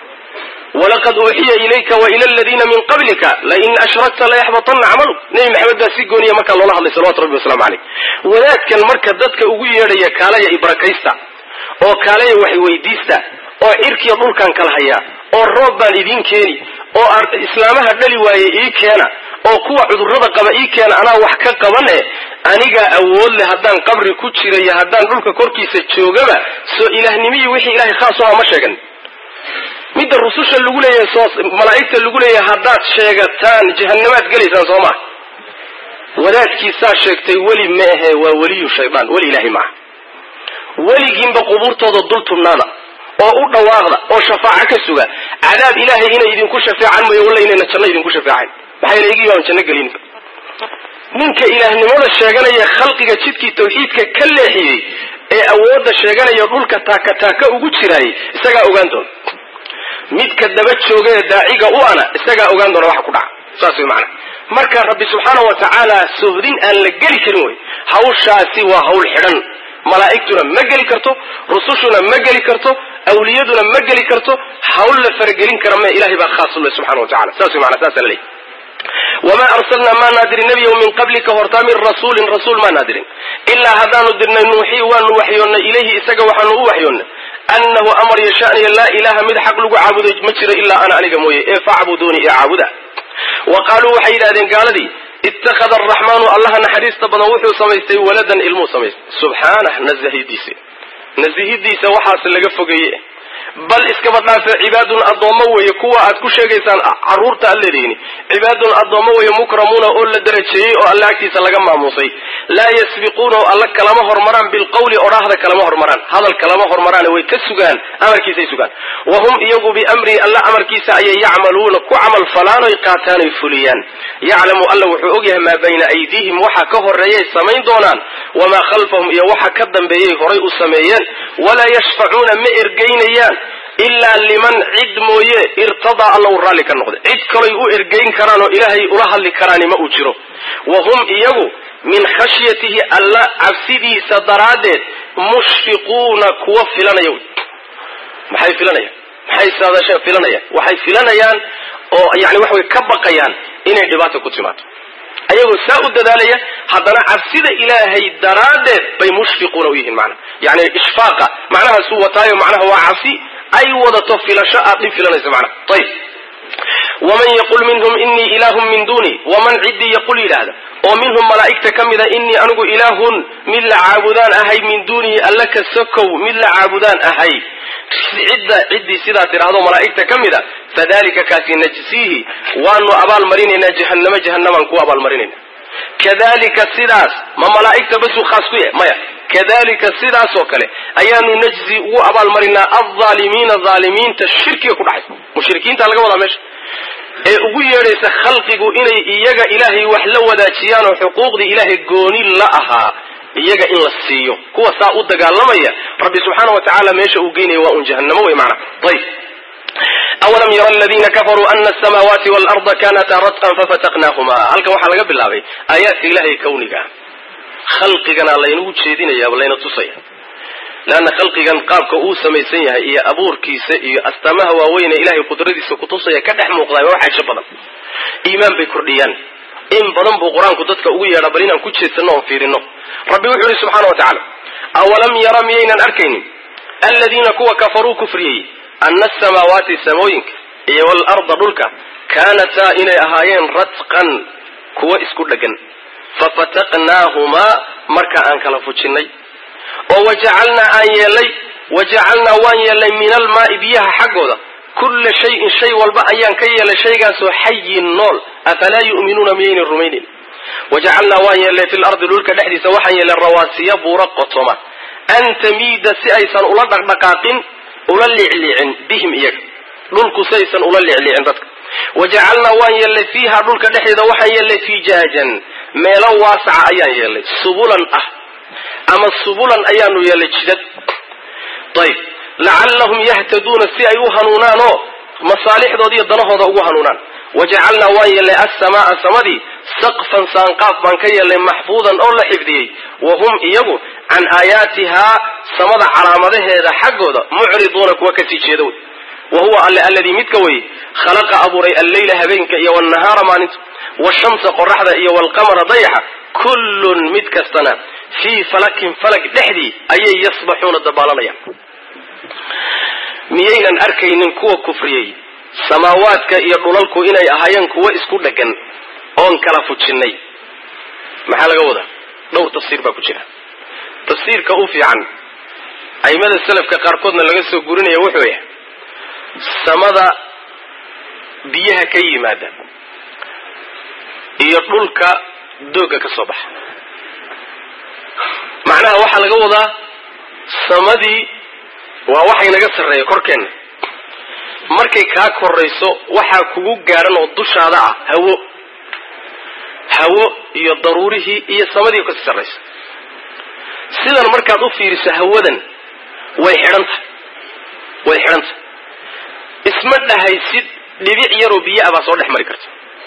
walaqad uuxiya ilayka wa ila aladiina min qablika lain ashrakta layaxbatanna camaluk nebi maxamed baa si gooniya markaa loola hadlay salawatu rabbi waslamu caleyh wadaadkan marka dadka ugu yeedhaya kaalaya ibarakaysta oo kaalaya wax weydiista oo cirkiya dhulkan kala hayaa oo roob baan idiin keeni oo islaamaha dhali waaye ii keena oo kuwa cudurrada qaba ii keena anaa wax ka qabane anigaa awood leh haddaan qabri ku jirayo haddaan dhulka korkiisa joogaba soo ilaahnimihii wixii ilahay khaas u aha ma sheegan midda rususha lagu leeyahay soo malaa'igta lagu leeyahay haddaad sheegataan jahannamaad gelaysaan soo maa wadaadkiisaa sheegtay weli ma ahe waa weliyu shaydaan weli ilaahay maaha weligiinba qubuurtooda dul tubnaada oo u dhawaaqda oo shafaaco ka suga cadaab ilaahay inay idinku shafeecaan mooye walla inayna janno idinku shafeecayn maxaa yeele igii baan janno gelin ninka ilaahnimada sheeganaya khalqiga jidkii tawxiidka ka leexiyey ee awoodda sheeganaya dhulka taaka taaka ugu jiraayay isagaa ogaan doona midka daba jooga ee daaciga u ana isagaa ogaan doona waxa ku dhaca saas way macana marka rabbi subxaana wa tacaala sohdin aan la geli karin wey hawshaasi waa hawl xidhan malaa'igtuna ma geli karto rusushuna ma geli karto awliyaduna ma geli karto hawl la faragelin kara me ilahay baa khaas u leh subxana wa tacala saas way macana saasa la leeyahy wamaa arsalnaa maa naadirin nebiyow min qablika hortaa min rasuulin rasuul maa naadirin ilaa haddaanu dirnay nuuxii waanu waxyoonnay ilayhi isaga waxaanu u waxyoonnay annahu amar yashaaniya laa ilaaha mid xaq lagu caabuday ma jiro ilaa ana aniga mooye ee facbuduuni ee caabuda wa qaaluu waxay yidhahdeen gaaladii ittakhada araxmaanu allaha naxariista badan wuxuu samaystay waladan ilmuu samaystay subxaanah nasahidiisa nasihidiisa waxaas laga fogeeye bal iskaba dhaafe cibaadun addoommo weeye kuwa aad ku sheegaysaan carruurta aad leedihiin cibaadun addoommo weeye mukramuuna oo la darajeeyey oo alle agtiisa laga maamuusay laa yasbiquunahu alla kalama hormaraan bilqawli odhaahda kalama hormaraan hadal kalama hormaraane way ka sugaan amarkiisay sugaan wa hum iyagu biamrii alla amarkiisa ayay yacmaluuna ku camal falaanoy qaataanoy fuliyaan yaclamu alla wuxuu ogyahay maa bayna aydiihim waxa ka horeeyay samayn doonaan wamaa khalfahum iyo waxa ka dambeeyay horay u sameeyeen walaa yashfacuuna ma ergaynayaan ilaa liman cid mooye irtadaa alla u raalli ka noqday cid kaloy u ergayn karaan oo ilaahay ula hadli karaani ma uu jiro wa hum iyagu min khashyatihi alla cabsidiisa daraaddeed mushfiquuna kuwa filanaya maxay filanayaan maxay saadasheen filanayaan waxay filanayaan oo yani waxa way ka baqayaan inay dhibaata ku timaado ayagoo saa u dadaalaya haddana cabsida ilaahay daraaddeed bay mushfiquuna u yihiin macna yani ishfaaqa macnahaasuu wataayo macnaha waa cabsi ay wadato filasho aad dhib filanayso macnaha ayib waman yaqul minhum inii ilaahun min duni waman ciddii yaqul yidhaahda oo minhum malaa'igta ka mida inii anigu ilaahun mid la caabudaan ahay min dunihi alla ka sokow mid la caabudaan ahay cidda ciddii sidaa tidhaahdo malaa'igta ka mida fadalika kaasi najsiihi waanu abaalmarinaynaa jahannamo jahannamaan ku abaalmarinayna kadalika sidaas ma malaa'igta basuu khaas ku yahay maya kadalika sidaasoo kale ayaanu najzi ugu abaalmarinaa alظaalimiina aalimiinta shirkiga ku dhacay mushrikiinta laga wadaa meesha ee ugu yeedhaysa khalqigu inay iyaga ilaahay wax la wadaajiyaan oo xuquuqdii ilaahay gooni la ahaa iyaga in la siiyo kuwa saa u dagaalamaya rabbi subxaana wa tacaala meesha uu geynaya waa un jahannamo wey maana ayb awalam yara aladiina kafaruu ana asamaawaati waalarda kanataa ratqan fafataqnaahuma halkan waxaa laga bilaabay aayaadka ilahay kawniga khalqigana laynagu jeedinaya layna tusaya leanna khalqigan qaabka uu samaysan yahay iyo abuurkiisa iyo astaamaha waaweyn ee ilahay qudradiisa kutusaya ka dhex muuqdaa waa wax cajo badan iimaan bay kordhiyaan in badan buu qur-aanku dadka ugu yeedha bal inaan ku jeedsano oon fiirino rabbi wuxuu yihi subxana wa tacaala awalam yara miyaynan arkaynin aladiina kuwa kafaruu kufriyey ana asamaawaati samooyinka iyo waalarda dhulka kaanataa inay ahaayeen ratqan kuwa isku dhegan fafataqnaahumaa marka aan kala fujinnay oo wajacalnaa aan yeelay wajacalnaa waan yeelnay min almaai biyaha xaggooda kulla shayin shay walba ayaan ka yeelay shaygaasoo xayin nool afalaa yu'minuuna miyaynan rumaynin wajacalnaa waan yeelnay fi lardi dhulka dhexdiisa waxaan yeelnay rawaasiya buura qotoma an tamiida si aysan ula dhaqdhaqaaqin ula liicliicin bihim iyaga dhulku si aysan ula liicliicin dadka wajacalnaa waan yeelnay fiiha dhulka dhexdeeda waxaan yeelnay fijaajan meelo waasaca ayaan yeelnay subulan ah ama subulan ayaanu yeelnay jidad ayb lacallahum yahtaduuna si ay u hanuunaan oo masaalixdooda iyo danahooda ugu hanuunaan wajacalnaa waan yeelnay assamaa samadii saqfan saanqaaf baan ka yeelnay maxfuudan oo la xifdiyey wa hum iyagu can aayaatihaa samada calaamadaheeda xaggooda mucriduuna kuwa kasii jeeda wey wa huwa alle alladii midka weye khalaqa abuuray alleyla habeenka iyo waalnahaara maalinta washamsa qoraxda iyo waalqamara dayaxa kullun mid kastana fii falakin falag dhexdii ayay yasbaxuuna dabaalanayaan miyaynan arkaynin kuwa kufriyey samaawaadka iyo dhulalku inay ahaayeen kuwo isku dhegan oon kala fujinnay maxaa laga wadaa dhowr tafsiir baa ku jira tafsiirka u fiican aimada selafka qaarkoodna laga soo gurinaya wuxuu yahay samada biyaha ka yimaada iyo dhulka doogga ka soo baxa macnaha waxaa laga wadaa samadii waa waxay naga sarreeya korkeenna markay kaa korayso waxaa kugu gaadhan oo dushaada ah hawo hawo iyo daruurihii iyo samadii kasii sarraysa sidan markaad u fiiriso hawadan way xidhan tahay way xidhan tahay isma dhahaysid dhibic yaroo biyo ah baa soo dhex mari karta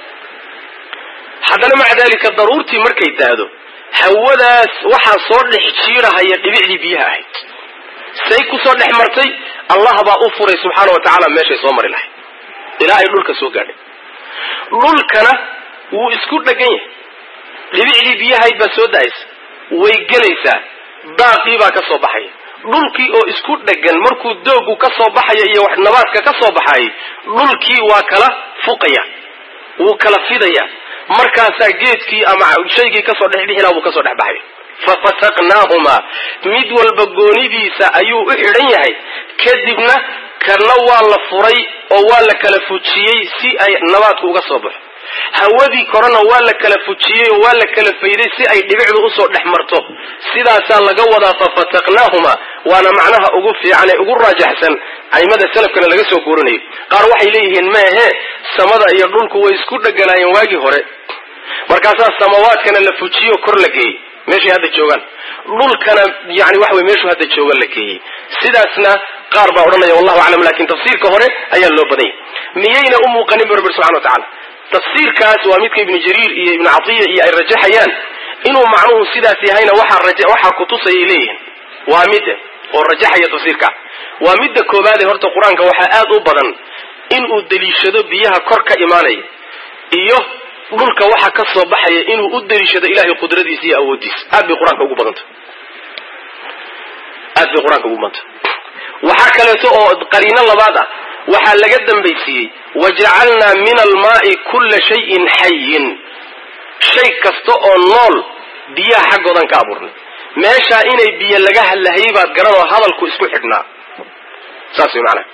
haddana maca daalika daruurtii markay daado hawadaas waxaa soo dhex jiirahaya dhibicdii biyaha ahayd say kusoo dhex martay allah baa u furay subxaana wa tacaala meeshay soo mari lahay ilaa ay dhulka soo gaadhay dhulkana wuu isku dhegan yahay dhibicdii biyahayd baa soo da-aysa way gelaysaa daaqii baa ka soo baxaya dhulkii oo isku dhegan markuu doogu ka soo baxaya iyo wax nabaadka ka soo baxayay dhulkii waa kala fuqaya wuu kala fidaya markaasaa geedkii ama shaygii kasoo dhexdhixilaa buu kasoo dhex baxaya fafataqnaahumaa mid walba goonidiisa ayuu u xidhan yahay kadibna kana waa la furay oo waa la kala fujiyey si ay nabaadku uga soo baxo hawadii korena waa la kala fujiyey oo waa la kala fayday si ay dhibicdu usoo dhex marto sidaasaa laga wadaa fafataqnaahumaa waana macnaha ugu fiican ee ugu raajaxsan aimada salafkana laga soo guurinayo qaar waxay leeyihiin meehe samada iyo dhulku way isku dheganaayeen waagii hore markaasaa samawaadkana la fujiyo kor la geeyey meeshay hadda joogaan dhulkana yani waxa wey meeshuu hadda jooga la geeyey sidaasna qaar baa odhanaya wallahu aclam lakin tafsiirka hore ayaa loo badanyay miyayna u muuqanin bu rabbi subxana wa tacala tafsiirkaas waa midka ibnu jariir iyo ibnu catiya iyo ay rajaxayaan inuu macnuhu sidaas yahayna waxaa kutusayay leeyihin waa mid oo rajaxaya tafsiirka waa midda koobaade horta qur-aanka waxaa aad u badan inuu deliishado biyaha kor ka imaanaya iyo dhulka waxa ka soo baxaya inuu u deliishado ilahay qudradiisa iyo awoodiisa aad bay qur-aanka ugu badanta aad bay qur-aanka ugu badanta waxaa kaleeto oo qariino labaad ah waxaa laga dambaysiiyey wajacalnaa min almaai kulla shayin xayin shay kasta oo nool biyaha xaggoodan ka abuurnay meeshaa inay biyo laga hadlahayay baad garan oo hadalku isku xidhnaa saas way macanaha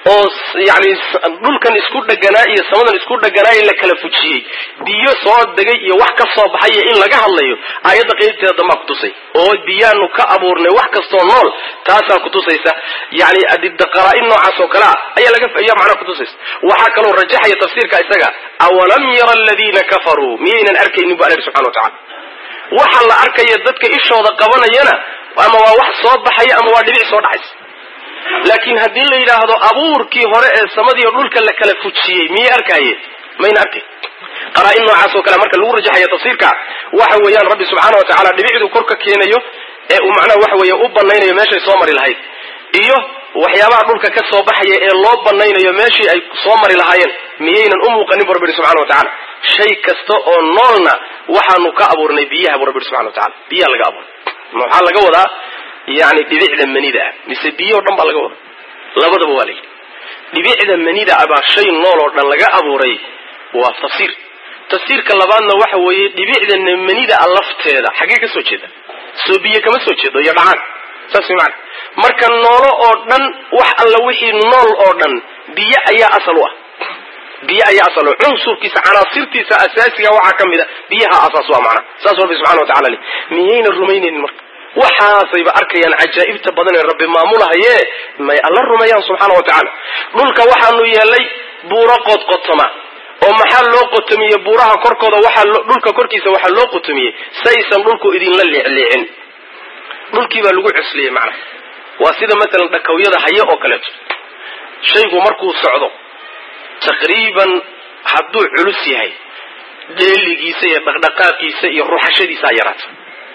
oo yani dhulkan isku dheganaa iyo samadan isku dheganaay la kala fujiyey biyo soo degay iyo wax ka soo baxaya in laga hadlayo aayadda qeybteeda dambaa kutusay oo biyaanu ka abuurnay wax kastoo nool taasaa kutusaysa yani qaraa-in noocaas oo kale ah ayaa laga ayaa macnaha kutusaysa waxaa kaloo rajaxaya tafsiirka isaga awalam yara aladiina kafaruu miyaynan arkaynin bu alla yidhi subxana wa tacala waxa la arkaya dadka ishooda qabanayana ama waa wax soo baxaya ama waa dhibic soo dhacaysa laakiin haddii la yidhaahdo abuurkii hore ee samadiiyo dhulka la kala fujiyey miyay arkaaye mayna arkay qaraa-in noocaas oo kale marka lagu rajaxaya tafsiirka waxa weeyaan rabbi subxaana wa tacala dhibicdu kor ka keenayo ee uu macnaha waxa weeye u banaynayo meeshay soo mari lahayd iyo waxyaabaha dhulka ka soo baxaya ee loo banaynayo meeshii ay soo mari lahaayeen miyaynan u muuqanin bu rabbi yihi subxana wa tacala shay kasta oo noolna waxaanu ka abuurnay biyaha bu rabbi yihi subxana wa tacala biyaha laga abuuray maxaa laga wadaa yani dhibicda manida ah mise biyo o dhan baa laga wada labadaba waa layidhi dhibicda manida ah baa shay nool oo dhan laga abuuray waa tafsiir tafsiirka labaadna waxa weeye dhibicda manida a lafteeda xaggee ka soo jeeda soo biyo kama soo jeedo iyo dhacaan saas way macana marka noolo oo dhan wax alla wixii nool oo dhan biyo ayaa asal u ah biyo ayaa asal u cunsurkiisa canaasirtiisa asaasiga waxaa ka mid a biyaha asaas u ah macana saas rabbi subxana wa tacala le miyayna rumaynaynin marka waxaasayba arkayaan cajaa'ibta badan ee rabbi maamulahaye may alla rumeeyaan subxaana wa tacaala dhulka waxaanu yeelay buuro qodqotoma oo maxaa loo qotomiyey buuraha korkooda waxaa dhulka korkiisa waxaa loo qotomiyey saysan dhulku idinla leecleecin dhulkii baa lagu cusliyey macnaha waa sida masalan dhakawyada haye oo kaleeto shaygu markuu socdo taqriiban hadduu culus yahay dheeligiisa iyo dhaqdhaqaaqiisa iyo ruxashadiisa yaraata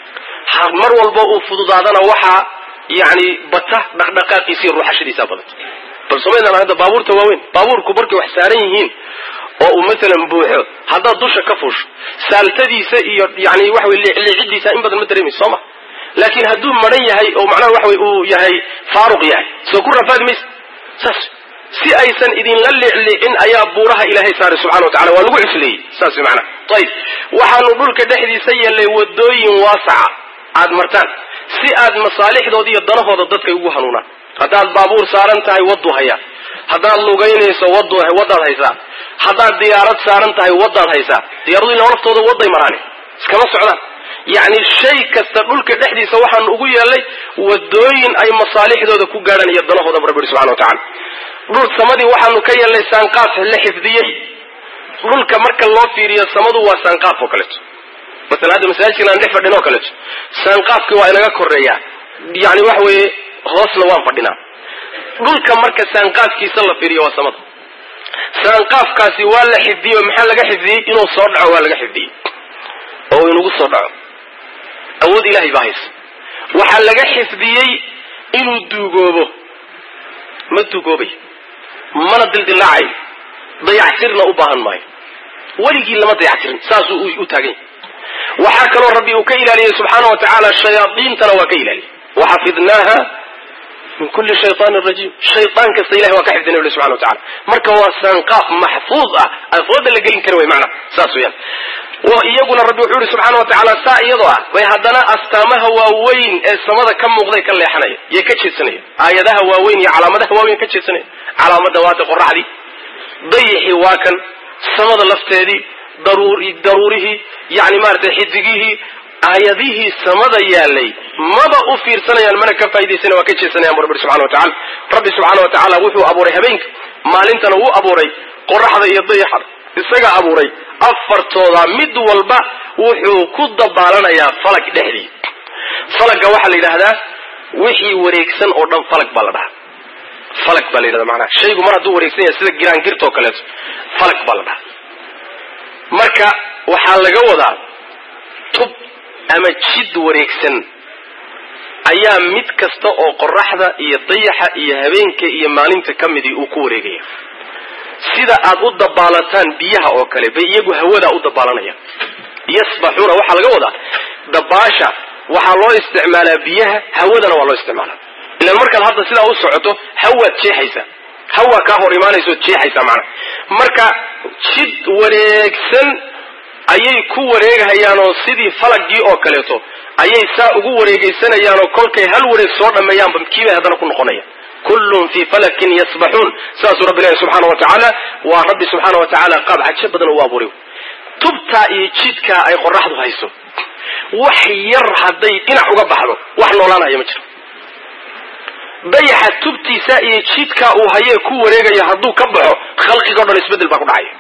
mar walba uu fududaadana waxaa yani bata dhaqdhaqaaqiisa iyo ruuxashadiisa badanta bal somaydaan hadda baabuurta waaweyn baabuurku markay wax saaran yihiin oo uu masalan buuxo haddaad dusha ka fuusho saaltadiisa iyo yani waxa wey leecleecidiisa in badan ma dareemayso soo ma laakiin hadduu maran yahay oo macnaha waxa wey uu yahay faaruq yahay soo ku rafaadi maysa saas si aysan idinla leecleecin ayaa buuraha ilaahay saaray subxana wa tacala waa lagu cusleeyey saas way macnaha ayib waxaanu dhulka dhexdiisa yeelnay wadooyin waasaca aad martaan si aad masaalixdooda iyo danahooda dadkay ugu hanuunaan haddaad baabuur saaran tahay waddu hayaa haddaad lugaynayso wad waddaad haysaa haddaad diyaarad saaran tahay waddaad haysaa diyaaradu ila laftooda wadday maraani iskama socdaan yacni shay kasta dhulka dhexdiisa waxaanu ugu yeelnay wadooyin ay masaalixdooda ku gaadhaan iyo danahooda bu rabbi subxana wa tacala dhul samadii waxaanu ka yeelnay saanqaaf la xifdiyey dhulka marka loo fiiriyo samadu waa saanqaaf oo kaleeto masalan hadda masaajidkan aan dhex fadhin oo kaleeto saanqaafkii waa inaga koreeyaa yani waxa weeye hoosna waan fadhinaa dhulka marka saanqaafkiisa la fiiriyo waa samada saanqaafkaasi waa la xifdiyey maxaa laga xifdiyey inuu soo dhaco waa laga xifdiyey oo inugu soo dhaco awood ilahay baa haysa waxaa laga xifdiyey inuu duugoobo ma duugoobay mana dildilaacayo dayactirna u baahan maayo weligii lama dayactirin saasuu u taagan yahy waxaa kaloo rabbi uu ka ilaaliyey subxaana wa tacaala shayaadiintana waa ka ilaaliyey waxafidnaaha min kulli shayaanin rajiim shayaan kasta ilahay waa ka xifdinay uli subxana wa tacala marka waa saanqaaf maxfuud ah afooda la gelin kari way macnaha saas weyaan iyaguna rabbi wuxuu yihi subxaana wa tacaala saa iyadoo ah bay haddana astaamaha waaweyn ee samada ka muuqday ka leexanaya yay ka jeedsanaya aayadaha waaweyn iyo calaamadaha waaweyn ka jeedsanaya calaamada waata qoraxdii dayixii waa kan samada lafteedii daruurihii yani maaragtay xidigihii aayadihii samada yaalay maba u fiirsanayaan mana ka faa'idaysana waa ka jeesanayaan bu rabbi subxana wa tacala rabbi subxaana wa tacaala wuxuu abuuray habeenka maalintana wuu abuuray qoraxda iyo dayaxada isaga abuuray afartooda mid walba wuxuu ku dabaalanayaa falag dhexdii falagga waxaa la yidhaahdaa wixii wareegsan oo dhan falag baa la dhahaa falag baa la yidhahda macnaha shaygu mar hadduu wareegsan yahay sida giraangirta oo kaleeto falag baa la dhahaa marka waxaa laga wadaa tub ama jid wareegsan ayaa mid kasta oo qoraxda iyo dayaxa iyo habeenka iyo maalinta ka midii uu ku wareegaya sida aad u dabaalataan biyaha oo kale bay iyagu hawadaa u dabaalanayaan yasbaxuuna waxaa laga wadaa dabaasha waxaa loo isticmaalaa biyaha hawadana waa loo isticmaalaa ilan markaad hadda sidaa u socoto hawaad jeexaysaa hawaa kaa hor imaanaysood jeexaysaa macnaha marka jid wareegsan ayay ku wareeghayaanoo sidii falagii oo kaleeto ayay saa ugu wareegeysanayaanoo kolkay hal wareeg soo dhammeeyaanba kiibay haddana ku noqonayaan kullun fii falakin yasbaxuun saasuu rabbi ilahi subxaana wa tacaala waa rabbi subxaana wa tacaala qaab cajo badan u abuuray tubtaa iyo jidkaa ay qoraxdu hayso wax yar hadday dhinac uga baxdo wax noolaanaya ma jiro dayaxa tubtiisa iyo jidkaa uu hayee ku wareegayo hadduu ka baxo khalqigao dhan isbeddel baa ku dhacaya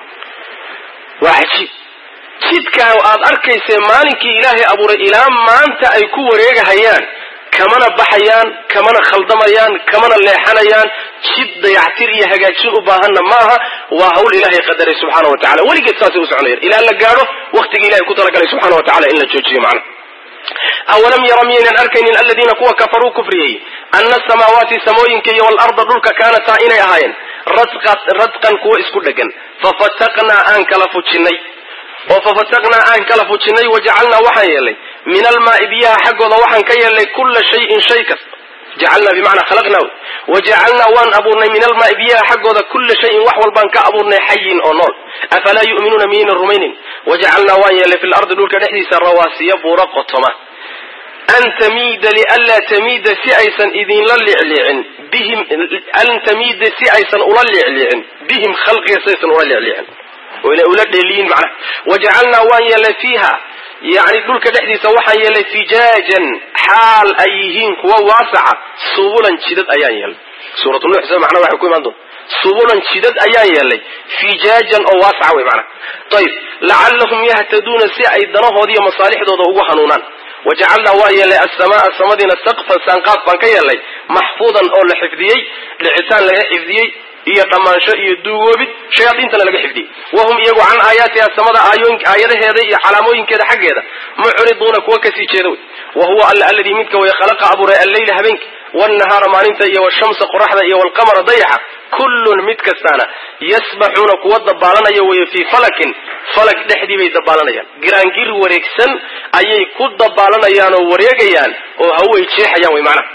waa cajiib jidkaa aad arkaysee maalinkii ilaahay abuuray ilaa maanta ay ku wareegahayaan kamana baxayaan kamana khaldamayaan kamana leexanayaan jid dayactir iyo hagaajin u baahanna maaha waa hawl ilaahay qadaray subxaana wa tacala weligeed saasay u soconayaan ilaa la gaadho waktigii ilahay ku talagalay subxana wa tacala in la joojiyo macna awalam yara miyaynan arkaynin aladiina kuwa kafaruu kufriyey ana asamaawaati samooyinka iyo waalarda dhulka kaanataa inay ahaayeen radqan kuwa isku dhegan fafataqnaa aan kala fujinay oo fafataqnaa aan kala fujinay wajacalnaa waxaan yeelnay min almaai biyaha xaggooda waxaan ka yeelnay kulla shayin shay kasta jacalnaa bimacnaa khalaqnaa wajacalnaa waan abuurnay min almaai biyaha xaggooda kulla shayin wax walbaan ka abuurnay xayin oo nool afalaa yu'minuuna miyayna rumaynin wajacalnaa waan yeelnay fi lardi dhulka dhexdiisa rawaasiya buura qotoma an tamiida lianlaa tamiida si aysan idinla liicliicin bihim an tamiida si aysan ula liicliicin bihim khalqiga si aysan ula liicliicin oo inay ula dheeliyin macnaha wajacalnaa waan yeelnay fiiha yacni dhulka dhexdiisa waxaan yeelnay fijaajan xaal ay yihiin kuwa waasaca subulan jidad ayaan yeelnay suuratu nuux sida macnaha waxay ku imaan doonta subulan jidad ayaan yeelnay fijaajan oo waasaca wey macnaha ayib lacallahum yahtaduuna si ay danahoodi iyo masaalixdooda ugu hanuunaan wajacalnaa waa yeelnay asamaaa samadiina saqfan saanqaaf baan ka yeelnay maxfuudan oo la xifdiyey dhicitaan laga xifdiyey iyo dhammaansho iyo duugoobid shayaadiintana laga xifdiyey wahum iyagu can aayaatiha samada aayadaheeda iyo calaamooyinkeeda xaggeeda mucriduuna kuwa kasii jeeda wey wa huwa alla alladii midka way khalaqa abuuray alleyla habeenki waalnahaara maalinta iyo washamsa qoraxda iyo walqamara dayaxa kullun mid kastaana yasbaxuuna kuwa dabaalanaya weeye fii falakin falag dhexdii bay dabaalanayaan giraangir wareegsan ayay ku dabaalanayaan oo wareegayaan oo haway jeexayaan wey macnaha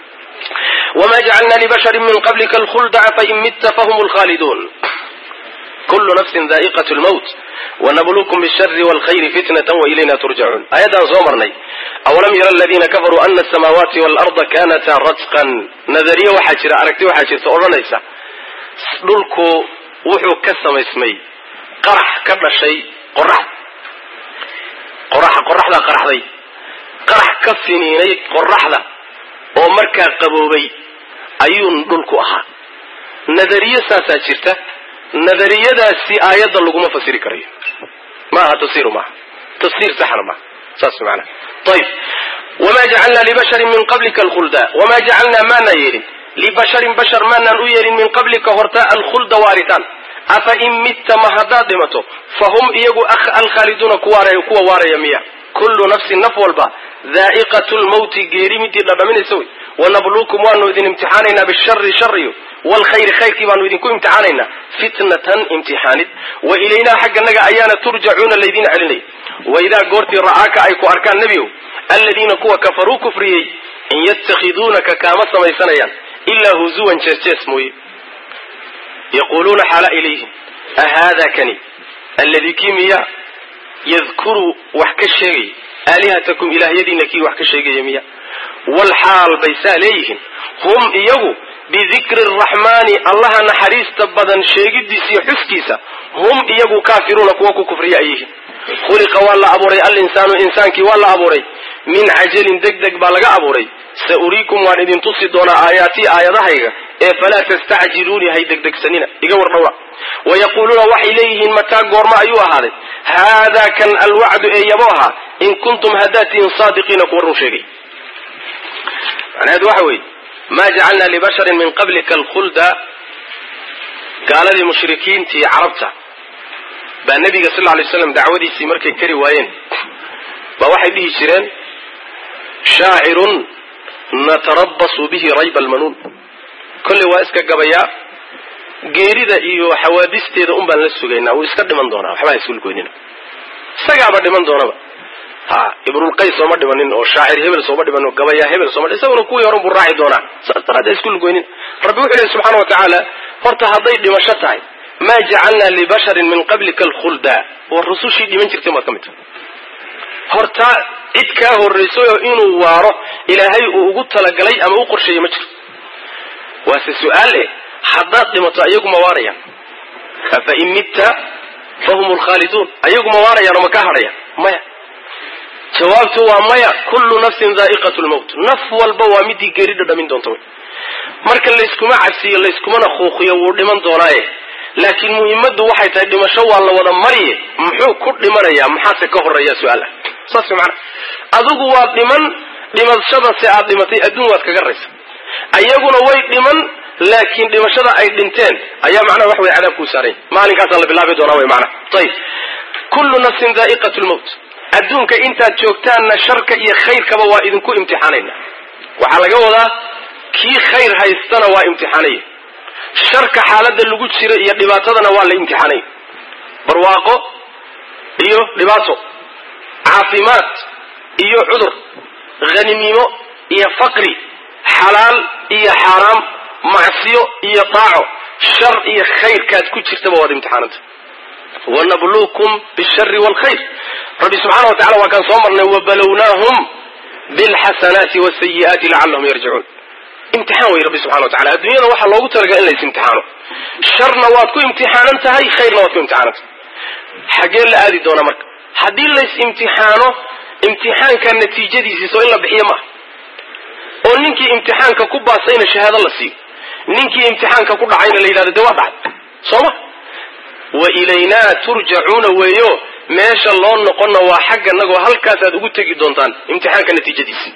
wma jacalna libashari min qablika alkhulda fain mitta fahum lkhaaliduun kulu nafsin daa'iqat lmowt wanabluukum bishari walkhayri fitnatan wailayna turjacuun aayaddaan soo marnay awalam yara aladiina kafaruu ana asamaawaati waalarda kanataa ratqan nadariye waxaa jira aragti waxaa jirta odhanaysa dhulku wuxuu ka samaysmay qarax ka dhashay qorax qoraxa qoraxdaa qaraxday qarax ka finiinay qoraxda oo markaa qaboobay ayuun dhulku ahaa nadariye saasaa jirta nadariyadaasi aayadda laguma fasiri karayo maaha tafsiru maaha tafsiir saxna maaha saas maanaa ayib wamaa jacalnaa libasharin min qablika alkhulda wamaa jacalnaa maanaa yeelin libasharin bashar maanaan u yeelin min qablika horta alkhulda waaritaan afa in mitta ma haddaad dhimato fa hum iyagu alkhaaliduuna kuwa waaraya miya kullu nafsin naf walba daa'iqatu lmawti geeri midii dhadhaminaysa wey wanabluukum waanu idin imtixaanaynaa bishari shariyo waalkhayri khayrkii baanu idinku imtixaanaynaa fitnatan imtixaanid wa ilaynaa xagganaga ayaana turjacuuna laydin celinaya waidaa goortii ra'aaka ay ku arkaan nebigow aladiina kuwa kafaruu kufriyey in yatakhiduunaka kaama samaysanayaan ilaa huzuwan jees-jees mooye yaquuluuna xaala ilayhim ahaada kani alladii kii miya yadkuru wax ka sheegay aalihatakum ilaahyadiina kii wax ka sheegaya miya walxaal bay saa leeyihiin hum iyagu bidikri araxmaani allaha naxariista badan sheegidiisa iyo xuskiisa hum iyagu kaafiruuna kuwa ku kufriya ay yihiin khuliqa waa la abuuray alinsaanu insaankii waa la abuuray min cajalin deg deg baa laga abuuray sa uriikum waan idin tusi doonaa aayaatii aayadahayga ee falaa tastacjiluuni hay degdegsanina iga war dhowra wayaquuluuna waxay leeyihiin mataa goorma ayuu ahaaday haadaa kan alwacdu ee yabo ahaa in kuntum haddaad tihiin saadiqiina kuwa run sheegay macnaheedu waxa weeye maa jacalnaa libasharin min qablika alkhulda gaaladii mushrikiintii carabta baa nebiga sal ly slam dacwadiisii markay kari waayeen baa waxay dhihi jireen shaacirun natarabasu bihi rayba almanuun kolley waa iska gabayaa geerida iyo xawaadisteeda un baan la sugaynaa wuu iska dhiman doonaa waxba ha iskulgoynina isagaaba dhiman doonaba ha ibrulqays sooma dhimanin oo shaacir hebel sooma dhimanin oo gabayaa hebel sooma isaguna kuwii horan buu raaci doonaa saas daraadee iskulgoynin rabbi wuxuu lehy subxana wa tacaala horta hadday dhimasho tahay maa jacalnaa libasharin min qablika alkhulda war rusushii dhiman jirtay maad ka mid tahay horta cid kaa horraysayo inuu waaro ilaahay uu ugu talagalay ama u qorsheeyey ma jiro waase su-aal eh haddaad dhimato ayagu ma waarayaan afa in mitta fahum lkhaaliduun ayagu ma waarayaan oo ma ka hadhayaan maya jawaabtu waa maya kullu nafsin daa'iqat lmowt naf walba waa midii geeri dhadhamin doonta wy marka layskuma cabsiyo layskumana kuuqiyo wuu dhiman doonaaye laakiin muhimaddu waxay tahay dhimasho waa la wada mariye muxuu ku dhimanayaa maxaase ka horeeya su-aala saas mana adigu waad dhiman dhimashadase aad dhimatay adduun waad kaga raysa ayaguna way dhiman laakiin dhimashada ay dhinteen ayaa macnaha wax way cadaab kuu saaranya maalinkaasaa la bilaabi doonaa wy maanaa ayib kullu nafsin daa'iqat lmowt adduunka intaad joogtaanna sharka iyo khayrkaba waa idinku imtixaanayna waxaa laga wadaa kii khayr haystana waa imtixaanaya sharka xaaladda lagu jira iyo dhibaatadana waa la imtixaanaya barwaaqo iyo dhibaato caafimaad iyo cudur hanimnimo iyo faqri xalaal iyo xaaraam macsiyo iyo daaco shar iyo khayrkaad ku jirtaba waad imtixaananta wanabluukum bishari waalkhayr rabbi subxaana wa tacala waa kaan soo marnay wabalownaahum bilxasanaati wasayi'aati lacallahum yarjicuun imtixaan wey rabbi subxana wa tacala adduunyada waxaa loogu talaga in lays imtixaano sharna waad ku imtixaanan tahay khayrna waad ku imtixaanan tahay xaggee la aadi doonaa marka haddii lays imtixaano imtixaanka natiijadiisii soo in la bixiyo maaha oo ninkii imtixaanka ku baasayna shahaado la siiyo ninkii imtixaanka ku dhacayna la yidhahdo dee waa dhacay soo ma wa ilaynaa turjacuuna weeyo meesha loo noqonna waa xagga nagoo halkaasaad ugu tegi doontaan imtixaanka natiijadiisii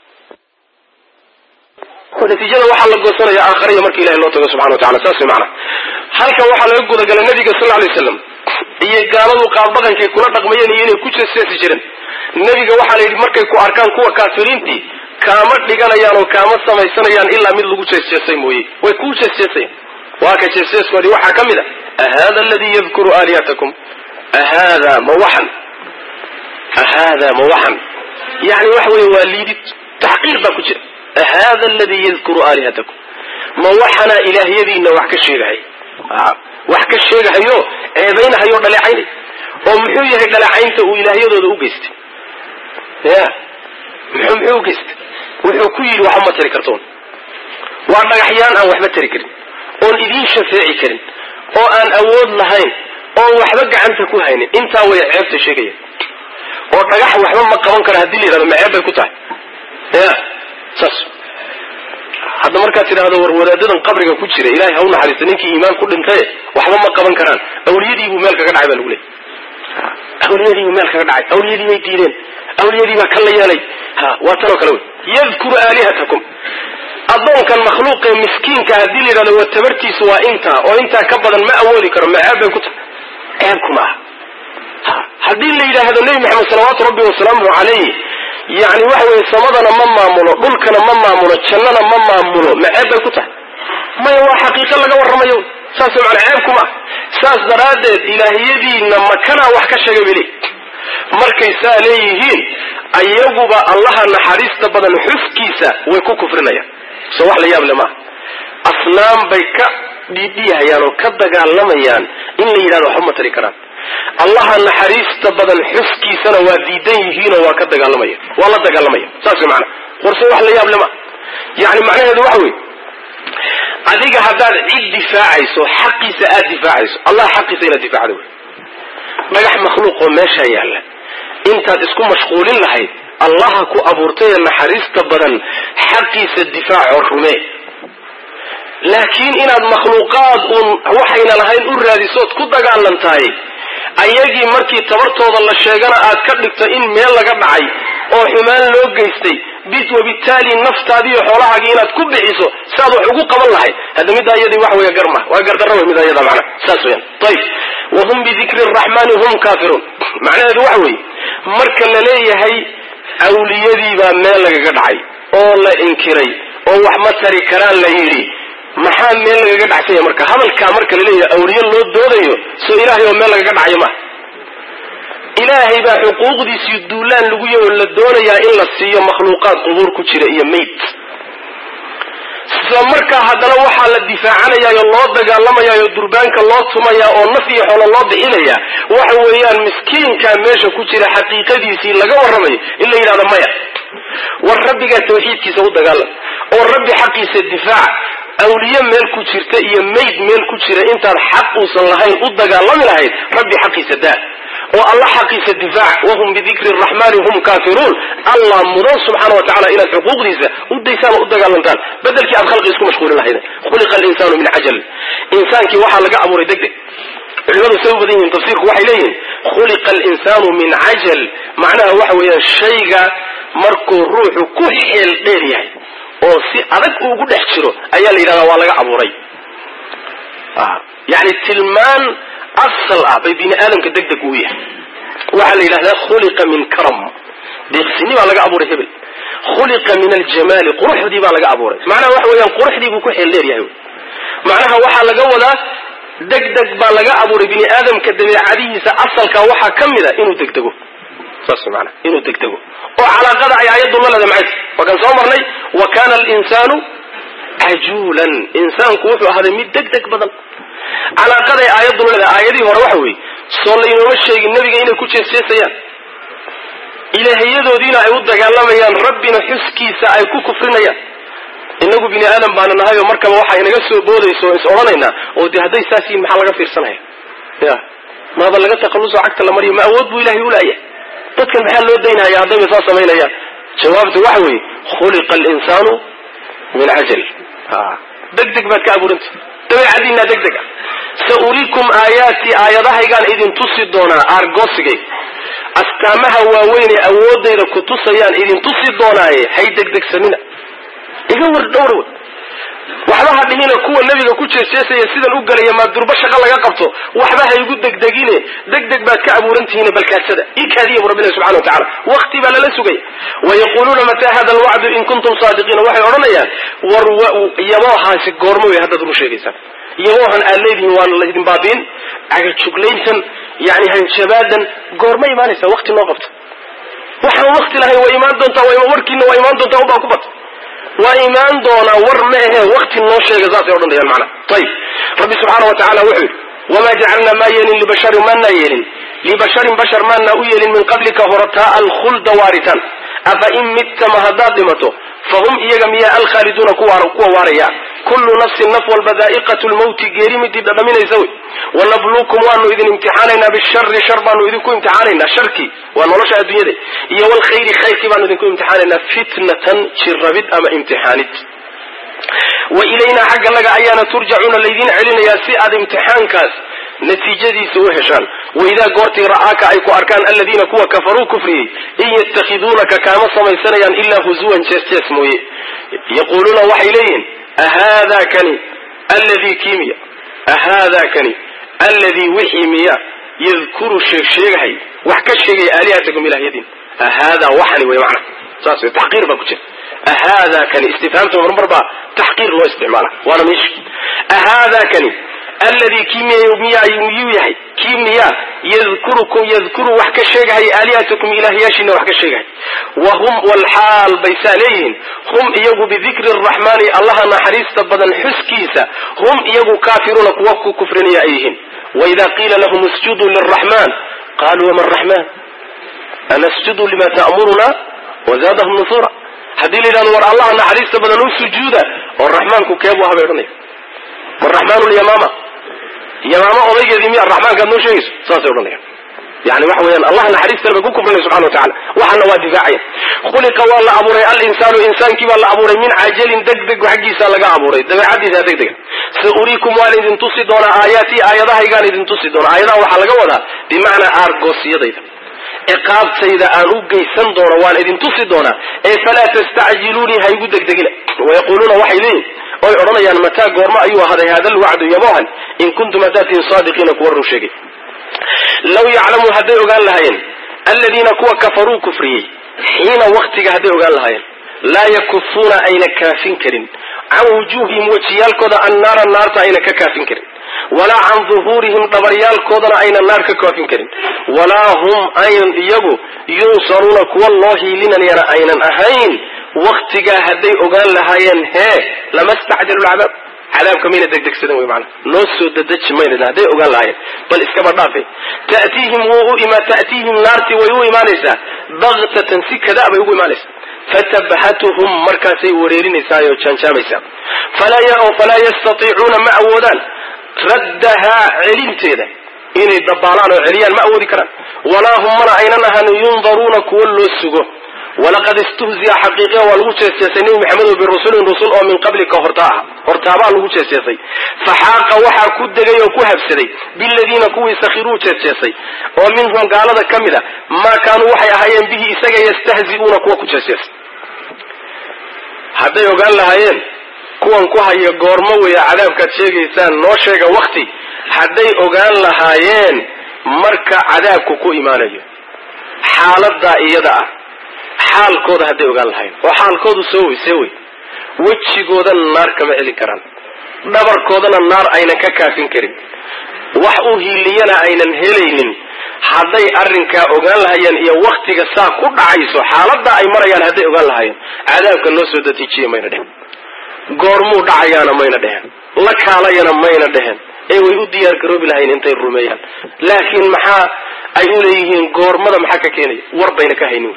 natiijada waxaa la goosanaya aakhariya marka ilahay loo tago subxana wa tacala saas way macana halkan waxaa laga gudagalay nabiga sal alay waslam iyo gaaladu qaabdhaqankay kula dhaqmayeen iyo inay ku jeesjeesi jireen nebiga waxaa la yidhi markay ku arkaan kuwa kaafiriintii kaama dhiganayaan oo kaama samaysanayaan ilaa mid lagu jeesjeesay mooye way kuu jeesjeesayaan waa ka jeesjeeskoodii waxaa ka mid a ahada aladii yadkuru aalihatakum ahada ma waxan ahada ma waxan yani waxa weeye waa liidid taxqiir baa ku jira ahada aladii yadkuru aalihatakum ma waxanaa ilaahyadiina wax ka sheegahay wax ka sheegahayo eedaynahayoo dhaleecaynay oo muxuu yahay dhaleecaynta uu ilaahyadooda u geystay ya muxuu muxuu u geystay wuxuu ku yidhi waxba ma tari kartoon waa dhagaxyaan aan waxba tari karin oon idiin shafeeci karin oo aan awood lahayn oon waxba gacanta ku haynin intaa way ceebta sheegaya oo dhagax waxba ma qaban karo haddii la yidhahdo ma ceeb bay ku tahay ya saas hadda markaad tidhahdo war wadaadadan qabriga ku jira ilahay ha u naxariista ninkii iimaan ku dhintaye waxba ma qaban karaan awliyadiibuu meel kaga dhacay baa lagu leeyay awliyadiibuu meel kaga dhacay awliyadii bay diideen awliyadii baa ka la yeelay ha waa tanoo kale wey yadkuru aalihatakum addoonkan makhluuqee miskiinka haddii la yidhahdo wa tabartiisu waa intaa oo intaa ka badan ma awoodi karo ma ceeb bay ku tahay ceebku maaha haddii la yidhaahdo nebi maxamed salawaatu rabbi wasalaamuhu calayh yani waxa weye samadana ma maamulo dhulkana ma maamulo jannana ma maamulo ma ceeb bay ku tahay maya waa xaqiiqo laga warramayo saas mana ceebkuma saas daraaddeed ilaahiyadiina makanaa wax ka sheegay bay leey markay saa leeyihiin ayaguba allaha naxariista badan xuskiisa way ku kufrinayaan so wax la yaab le maaha asnaam bay ka dhiidhiyahayaan oo ka dagaalamayaan in la yidhahdo waxba ma tari karaan allaha naxariista badan xuskiisana waa diidan yihiinoo waa ka dagaalamaya waa la dagaalamaya saas way maana warse wax la yaab le maaha yani macnaheedu waxa weye adiga haddaad cid difaacayso xaqiisa aad difaacayso allah xaqiisa inaad difaacda wey dhagax makhluuqoo meeshaa yaalla intaad isku mashquulin lahayd allaha ku abuurtay ee naxariista badan xaqiisa difaaco rumee laakiin inaad makhluuqaad uun waxayna lahayn u raadisood ku dagaalantahay ayagii markii tabartooda la sheegana aad ka dhigto in meel laga dhacay oo xumaan loo geystay wabitaali naftaadiiyo xoolahaagii inaad ku bixiso saaad wax ugu qaban lahayd hadda middaa iyadii wax weya garma waa gardarra wey middaa iyada macna saas weyan ayib wahum bidikri araxmaani hum kaafiruun macnaheedu waxa weeye marka la leeyahay awliyadiibaa meel lagaga dhacay oo la inkiray oo wax ma tari karaan la yidhi maxaa meel lagaga dhacsanya marka hadalkaa marka la leeyahay awliye loo doodayo soo ilaahay oo meel lagaga dhacayo maha ilaahay baa xuquuqdiisii duulaan lagu yaho la doonayaa in la siiyo makhluuqaad qubuur ku jira iyo mayd isla markaa haddana waxaa la difaacanayaayo loo dagaalamayaayoo durbaanka loo tumayaa oo naf iyo xoolo loo bixinayaa waxa weeyaan miskiinkaa meesha ku jira xaqiiqadiisii laga warramayo in la yidhahdo maya war rabbigaa tawxiidkiisa u dagaalam oo rabbi xaqiisa difaaca awliye meel ku jirta iyo mayd meel ku jira intaad xaq uusan lahayn u dagaalami lahayd rabbi xaqiisa daa oo alla xaqiisa difaac wahum bidikri raxmani hum kaafiruun allah mudan subxaana wa tacala inaad xuquuqdiisa u daysaan oo u dagaalantaan bedelkii aad khalqi isku mashquulin lahayden khuliqa alinsaanu min cajal insaankii waxaa laga abuuray deg deg culimadu say u badan yihiin tafsiirku waxay leeyihiin khuliqa alinsaanu min cajal macnaha waxa weeyaan shayga markuu ruuxu ku xeel dheer yahay oo si adag uugu dhex jiro ayaa la yidhahdaa waa laga abuuray yani tilmaan asal ah bay bini aadamka deg deg uu yahay waxaa la yidhahdaa khuliqa min karam deeqsini baa laga abuuray hebel khuliqa min aljamaali quruxdii baa laga abuuray macnaha waxa weeyaan quruxdii buu ku xeel dheer yahay macnaha waxaa laga wadaa deg deg baa laga abuuray bini aadamka dabeecadihiisa asalka waxaa ka mid a inuu degdego saas maana inuu degdego oo calaaqada ay aayaddu la leeda maxay waa kan soo marnay wa kana alinsaanu cajuulan insaanku wuxuu ahaaday mid deg deg badan calaaqaday aayaddu la leedahay aayadihii hore waxa weeye soo laynooma sheegin nebiga inay ku jeesjeesayaan ilaahiyadoodiina ay u dagaalamayaan rabbina xuskiisa ay ku kufrinayaan inagu bini aadam baana nahay oo markaba waxa inaga soo boodayso o is odhanaynaa oo dee hadday saas yihin maxaa laga fiirsanaya ya maaba laga takhalluso cagta la mariyo ma awood buu ilahay ulaaya dadkan maxaa loo daynaya haddayba saa samaynayaan jawaabtu waxa weeye khuliqa alinsaanu min cajal deg deg baad ka abuuranta dabeecadiinaa deg deg ah sa uriikum aayaati aayadahaygaan idin tusi doonaa aargosigay astaamaha waaweyn ee awoodayda ku tusayaan idin tusi doonaaye hay degdegsanina iga war dhowrw waxba ha dhihina kuwa nebiga ku jeesjeesaya sidan u gelaya maa durba shaqo laga qabto waxba ha igu degdegine deg deg baad ka abuurantihiin balkaasada ikaadiya bu rabbina subxana wa tacala wakti baa lala sugaya wayaquuluuna mataa hada alwacdu in kuntum saadiqiina waxay odhanayaan war yaboohaasi goormo wey haddaad run sheegaysaan yaboohan aad leedihiin waa laydin baabiin cagajuglayntan yani hanjabaadan goorma imaanaysaa wakti noo qabta waxaan wakti lahayn waa imaan doontaa warkiina waa imaan doontaa ubaa ku bata waa imaan doonaa war ma ahe wakti noo sheega saasay odhanayaan macana ayib rabbi subxaana wa tacala wuxuu yidhi wamaa jacalnaa maa yeelin libasharin maanaa yeelin libasharin bashar maanaa u yeelin min qablika horataa alkhulda waaritaan afa in mittama haddaad dhimato fahum iyaga miyaa alkhaaliduuna kuwa waaraya kullu nafsin naf walba daa'iqatu lmawti geeri midii dhadhaminaysa wey wanabluukum waanu idin imtixaanaynaa bishari shar baanu idinku imtixaanaynaa sharkii waa nolosha adduunyada iyo walkhayri khayrkii baanu idinku imtixaanaynaa fitnatan jirrabid ama imtixaanid wa ilaynaa xagga naga ayaana turjacuuna laydin celinayaa si aad imtixaankaas natiijadiisa u heshaan waidaa goortii ra'aaka ay ku arkaan aladiina kuwa kafaruu kufriyey in yatakhiduunaka kaama samaysanayaan ilaa huzuwan jees jees mooye yaquuluuna waxay leeyihiin ahaadaa kani alladii kimiya ahaadaa kani alladii wixii miya yadkuru sheeg sheegahay wax ka sheegaya aalihatakum ilahyadiin ahaadaa waxani wey macna saas wey taxqiir baa ku jira ahaadaa kani istifhaamta marmar baa taxqiir loo isticmaala waana meesha ahaadaa kani alladii kii miyuu yahay kii miya yadkurukum yadkuru wax ka sheegahay aalihatakum ilaahyaashiina wax ka sheegahay wa hum walxaal bay saa leeyihiin hum iyagu bidikri araxmaani allaha naxariista badan xuskiisa hum iyagu kaafiruuna kuwa ku kufrinaya ay yihiin waidaa qiila lahum isjuduu liraxmaan qaluu wama raxmaan anasjudu lima ta'muruna wazaadahum nufura haddii la yidhahdo war allaha naxariista badan u sujuuda oo raxmaanku keebu ahabay odhanaya waraxmaanu lyamaama yamaama odaygeedii miya raxmaankaad noo sheegayso saasay odhanaya yani waxa weeyaan allah naxariistana bay ku kufrinaya subxana wa tacala waxaana waa difaacaya khuliqa waa la abuuray alinsaanu insaankii baa la abuuray min cajalin deg deg xaggiisa laga abuuray dabeecadiisa deg dega sa uriikum waan idin tusi doonaa aayaatii aayadahaygaan idin tusi doonaa aayadaha waxaa laga wadaa bimacnaa aargoosiyadayda ciqaabtayda aan u geysan doono waan idin tusi doonaa ee falaa tastacjiluunii ha igu degdegina wayaquuluuna waxay leeyihin oy odhanayaan mataa goormo ayuu ahaday hada alwacdu yamohan in kuntum haddaad tihin saadiqiina kuwa run sheegay law yaclamu hadday ogaan lahaayeen aladiina kuwa kafaruu kufriyey xiina waktiga hadday ogaan lahaayeen laa yakufuuna ayna kaafin karin can wujuuhihim wejiyaalkooda annaara naarta ayna ka kaafin karin walaa can duhuurihim dhabaryaalkoodana aynan naar ka kaafin karin walaa hum aynan iyagu yunsaruuna kuwa loo hiilinayana aynan ahayn waktigaa hadday ogaan lahaayeen hee lama stacjalu lcadaab cadaabka mayna degdegsadan wey maana noo soo dadeji mayna hadday ogaan lahaayeen bal iskaba dhaafe ta'tiihim wuu u ima ta'tiihim naartii way u imaanaysaa baktatan si kada bay ugu imaanaysaa fatabhatuhum markaasay wareerinaysaayoo jaanjaamaysaa falaa yastatiicuuna ma awoodaan raddahaa celinteeda inay dabaalaan oo celiyaan ma awoodi karaan walaa hum mana aynan ahan yundaruuna kuwa loo sugo walaqad istuhziya xaqiiqiya waa lagu jeesjeesay nebi maxamedo birusulin rusul oo min qablika hortaa ah hortaabaa lagu jeesjeesay faxaaqa waxaa ku degay oo ku habsaday biladiina kuwii sakhiruu jeesjeesay oo minhum gaalada ka mid a maa kaanuu waxay ahaayeen bihi isaga yastahzi'uuna kuwa ku jeesjeesay hadday ogaan lahaayeen kuwan ku haya goormo weya cadaabkaad sheegaysaan noo sheega wakti hadday ogaan lahaayeen marka cadaabku ku imaanayo xaaladaa iyada ah xaalkooda hadday ogaan lahaayeen oo xaalkoodu soo wey see wey wejigoodana naar kama celin karaan dhabarkoodana naar aynan ka kaafin karin wax u hiiliyana aynan helaynin hadday arrinkaa ogaan lahaayeen iyo waktiga saa ku dhacayso xaaladaa ay marayaan hadday ogaan lahaayeen cadaabka noo soo datiijiya mayna dhehen goormuu dhacayaana mayna dhehen la kaalayana mayna dhehen ee way u diyaar garoobi lahayn intay rumeeyaan laakiin maxaa ay u leeyihiin goormada maxaa ka keenaya war bayna ka haynin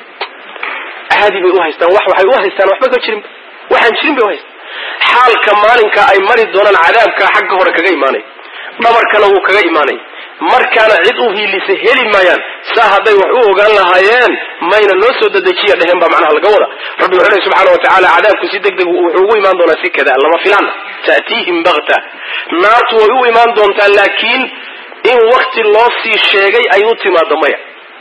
caadi bay u haystaan wax waxay u haystaan waxba ka jirin waxaan jirin bay u haystaan xaalka maalinka ay mari doonaan cadaabka xagga hore kaga imaanay dhabarkana wuu kaga imaanay markaana cid u hiilisa heli maayaan saa hadday wax u ogaan lahaayeen mayna noo soo dadejiya dheheen baa macnaha laga wada rabbi wuxuu lehy subxaana wa tacaala cadaabku si deg deg wuxuu ugu imaan doonaa si kada lama filaana ta'tiihim bakta naartu way u imaan doontaa laakiin in wakti loo sii sheegay ay u timaado maya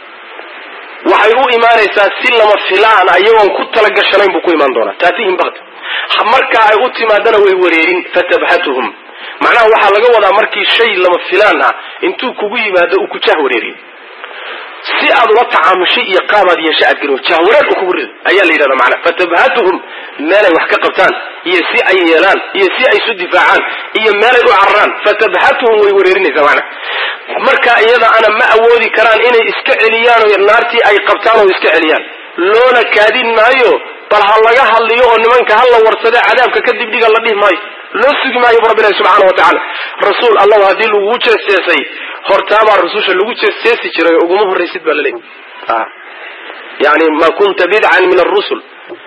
waxay u imaanaysaa si lama filaan iyagoon ku talagashanayn buu ku imaan doonaa taatihim bakta marka ay u timaadana way wareerin fatabhatuhum macnaha waxaa laga wadaa markii shay lama filaan ah intuu kugu yimaado uu ku jah wareeriyo si aad ula tacaamushay iyo qaabaad yeesha aad garin jahwareer u kugu rido ayaa la yidhahda macnaha fatabhatuhum meelay wax ka qabtaan iyo si ay yeelaan iyo si ay isu difaacaan iyo meelay u cararaan fatabhatuhum way wareerinaysaa macnaha marka iyada ana ma awoodi karaan inay iska celiyaan oo naartii ay qabtaan oo iska celiyaan loona kaadin maayo bal ha laga hadliyo oo nimanka ha la warsade cadaabka kadib dhiga la dhihi maayo loo sugi maayo bu rabbilahi subxaana wa tacaala rasuul allahu haddii lagugu jeesjeesay hortaabaa rususha lagu jeesjeesi jiray uguma horraysid baa laleeyahy yani ma kunta bidcan min arusul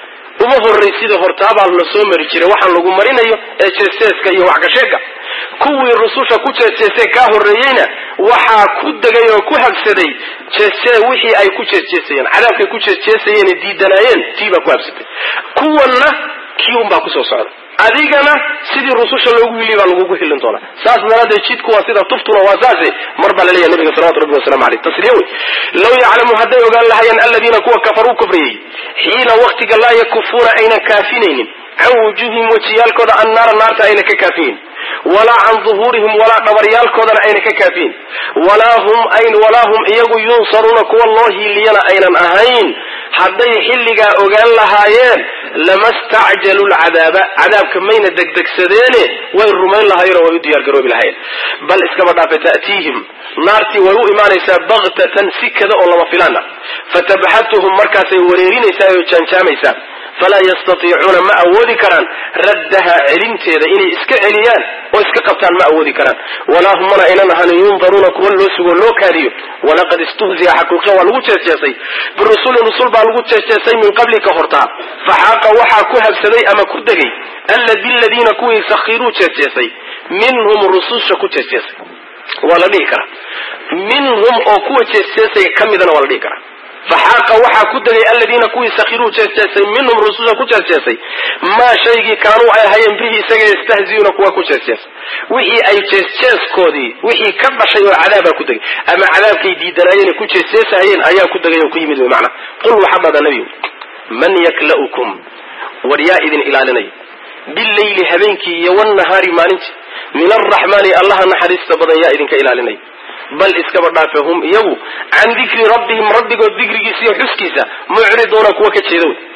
uma horraysida hortaabaa la soo mari jiray waxaan lagu marinayo ee jeesjeeska iyo waxgasheega kuwii rususha ku jeesjeesay kaa horreeyeyna waxaa ku degay oo ku habsaday jeesjee wixii ay ku jeesjeesayeen cadaabkay ku jeesjeesayeen diidanaayeen tii baa ku habsatay kuwanna kii un baa kusoo socda adigana sidii rususha loogu hiliy baa lagugu hilin doonaa saas daraaddeed jidku waa sida tuftuna waa saase mar baa laleeyahay nabiga salawatu rabbi wasalamu aleyh tasliya wey law yaclamu hadday ogaan lahaayeen aladiina kuwa kafaruu kufriyey xiina waktiga laa yakufuuna aynan kaafinaynin can wujuuhihim wejiyaalkooda annaara naarta ayna ka kaafiyin walaa can duhuurihim walaa dhabaryaalkoodana ayna ka kaafiyin walaa hum walaa hum iyagu yunsaruuna kuwa loo hiiliyana aynan ahayn hadday xilligaa ogaan lahaayeen lama stacjalu lcadaaba cadaabka mayna degdegsadeene way rumayn lahaayeen oo way u diyaar garoobi lahaayeen bal iskaba dhaafe ta'tiihim naartii way u imaanaysaa baktatan si kada oo lama filaana fatabxatuhum markaasay wareerinaysaa oo jaanjaamaysaa falaa yastatiicuuna ma awoodi karaan raddaha celinteeda inay iska celiyaan oo iska qabtaan ma awoodi karaan walaa hum mana aynan ahanin yundaruuna kuwa loo sugo loo kaadiyo walaqad istuhziya xaqiiqa waa lagu jeesjeesay birusulin rusul baa lagu jeesjeesay min qablika hortaa faxaaqa waxaa ku habsaday ama ku degay biladiina kuwii sakhiruu jeesjeesay minhum rususha ku jeesjeesay waa la dhihi karaa minhum oo kuwa jeesjeesaya ka midana waa la dhihi karaa faxaaqa waxaa ku degay aladiina kuwii sakhiruu jeesjeesay minhum rususha ku jeesjeesay maa shaygii kaanuu ay hayeen bihi isaga yastahziyuuna kuwa ku jeesjeesay wixii ay jeesjeeskoodii wixii ka dhashay oo cadaabaa ku degay ama cadaabkay diidanaayeen ku jeesjeesahayeen ayaa ku degay oo ku yimid wy macnaa qul waxaa dhada nebigu man yakla'ukum war yaa idin ilaalinaya billayli habeenkii iyo wnahaari maalintii min alraxmaani allaha naxariista badan yaa idinka ilaalinaya bal iskaba dhaafe hum iyagu can dikri rabbihim rabbigood dikrigiisa iyo xuskiisa mucriduuna kuwa ka jeeda wey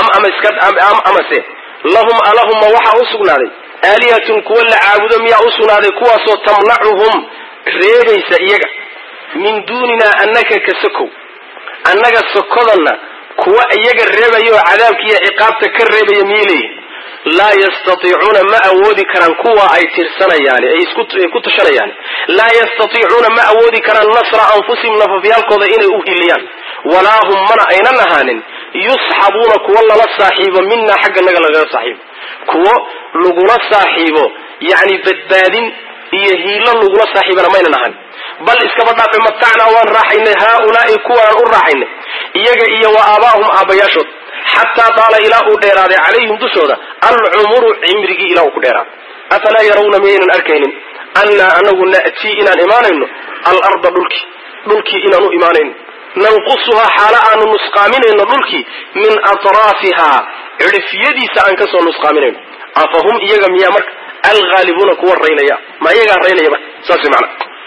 amase lahum alahumma waxaa u sugnaaday aalihatun kuwa la caabudo miyaa u sugnaaday kuwaasoo tamnacuhum reebaysa iyaga min duuninaa annaka ka sokow annaga sokodanna kuwa iyaga reebaya oo cadaabka iyo ciqaabta ka reebaya miyay leeyihin laa yastatiicuuna ma awoodi karaan kuwa ay tirsanayaan ay ku tashanayaan laa yastatiicuuna ma awoodi karaan nasra anfusihim nafafyaalkooda inay u hiliyaan walaa hum mana aynan ahaanin yusxabuuna kuwo lala saaxiibo minaa xagga naga lagala saaxiibo kuwo lagula saaxiibo yacni badbaadin iyo hiilo lagula saaxiibana maynan ahan bal iskaba dhaafe matacnaa waan raaxaynay haaulaai kuwanaan u raaxaynay iyaga iyo wa aabaahum aabbayaashood xataa daala ilaa uu dheeraaday calayhim dushooda alcumuru cimrigii ilaa uu ku dheeraaday afalaa yarawna miyaynan arkaynin annaa anagu na'tii inaan imaanayno alarda dhulkii dhulkii inaan u imaanayno nanqusuhaa xaalo aanu nusqaaminayno dhulkii min atraafihaa cidhifyadiisa aan kasoo nusqaaminayno afahum iyaga miyaa marka alhaalibuuna kuwa raynaya ma iyagaa raynaya marka saas mana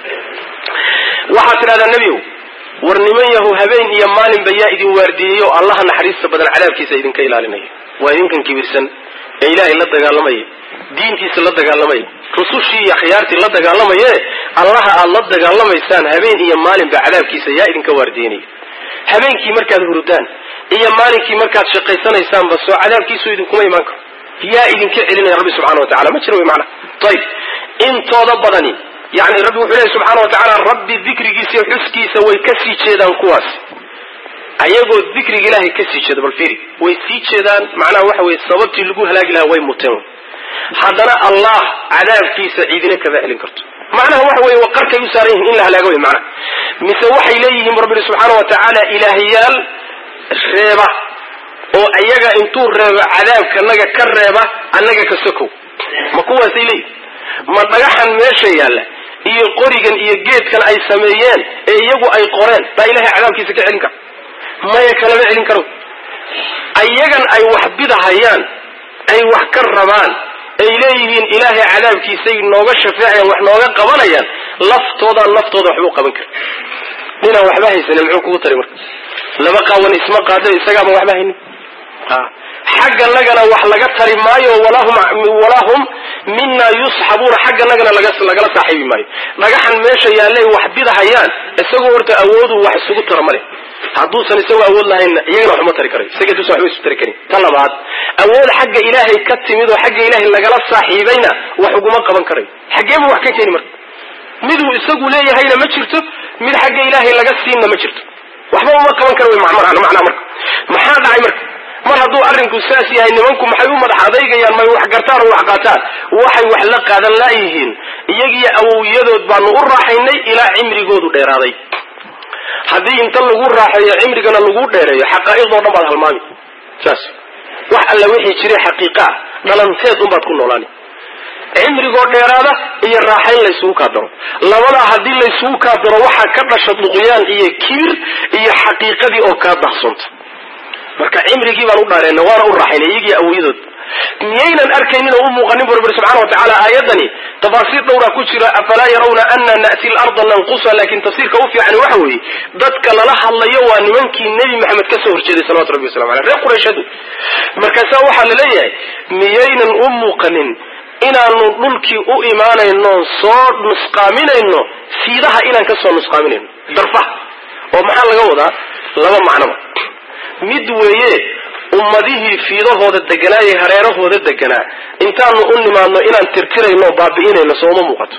waxaad tidhahdaa nebiyow war niman yahu habeen iyo maalinba yaa idin waardiyeyo allaha naxariista badan cadaabkiisa idinka ilaalinaya waa idinkan kibirsan ee ilaahay la dagaalamaya diintiisa la dagaalamaya rusushii iyo akhyaartii la dagaalamaye allaha aad la dagaalamaysaan habeen iyo maalinba cadaabkiisa yaa idinka waardiyenaya habeenkii markaad hurudaan iyo maalinkii markaad shaqaysanaysaanba soo cadaabkiisu idinkuma imaan karo yaa idinka celinaya rabbi subxana wa tacala ma jira wy maana ayib intooda badani yani rabbi wuxuu lehy subxaana wa tacaala rabbi dikrigiisa iyo xuskiisa way kasii jeedaan kuwaas ayagoo dikriga ilaahay kasii jeeda bal fiiri way sii jeedaan macnaha waxa weye sababtii lagu halaagi lahaa way muteen haddana allah cadaabkiisa ciidina kama celin karto macnaha waxa weye waqarkay u saaran yihiin in la halaago wey macnaha mise waxay leeyihiin rabbi subxaana wa tacaala ilaahyaal reeba oo ayaga intuu reebo cadaabkanaga ka reeba annaga ka sokow ma kuwaasay leeyihin ma dhagaxan meesha yaalla iyo qorigan iyo geedkan ay sameeyeen ee iyagu ay qoreen baa ilahay cadaabkiisa ka celin kara maya kalama celin karo ayagan ay wax bidahayaan ay wax ka rabaan ay leeyihiin ilaahay cadaabkiisay nooga shafeecayaan wax nooga qabanayaan laftoodaa laftooda waxbuu qaban kara ninaan waxba haysanin muxuu kugu tari marka laba qaawan isma qaado isagaaba waxba haynin xagganagana wax laga tari maayo walaa hum mina yusxabuuna xagganagana lagala saaxiibi maayo dhagaxan meesha yaallay wax bidahayaan isagoo horta awoodu wax isugu tara male hadduusan isagoo awood lahaynna iyagana waxuma tari karayo isaga duusan waxba isu tari karin ta labaad awood xagga ilaahay ka timid oo xagga ilaahay lagala saaxiibayna wax uguma qaban karayo xaggeebuu wax ka keeni marka miduu isagu leeyahayna ma jirto mid xagga ilaahay laga siinna ma jirto waxba uma qaban kara wy macnaa marka maxaa dhacay marka mar hadduu arrinku saas yahay nimanku maxay u madax adeygayaan may wax gartaan oo wax qaataan waxay wax la qaadan laayihiin iyagiyo awowyadood baanu u raaxaynay ilaa cimrigoodu dheeraaday haddii inta lagu raaxeeyo cimrigana lagu dheereeyo xaqaa'iqdoo dhan baad halmaami saas wax alla wixii jiray xaqiiqa ah dhalanteed unbaad ku noolaani cimrigoo dheeraada iyo raaxayn laysugu kaadaro labadaa haddii laysugu kaadaro waxaa ka dhasha duqyaan iyo kibir iyo xaqiiqadii oo kaa dahsoonta marka cimrigii baan u dhaareenna waana u raaxaynay iyagii awooyadood miyaynan arkaynin oo u muuqanin bu rabbi subxana wa tacaala aayadani tafaasiir dhowraa ku jira afalaa yarawna ana na'ti larda nanqusa laakin tafsiirka u fiican waxa weeye dadka lala hadlayo waa nimankii nebi maxamed ka soo horjeeday salawatu rabbi waslamu aleyh reer qurayshadu markaasaa waxaa la leeyahay miyaynan u muuqanin inaanu dhulkii u imaanayno soo nusqaaminayno fiidaha inaan ka soo nusqaaminayno darfaha oo maxaa laga wadaa laba macnoba mid weeye ummadihii fiidahooda deganaa ee hareerahooda deganaa intaanu u nimaadno inaan tirtirayno baabi'inayno sooma muuqato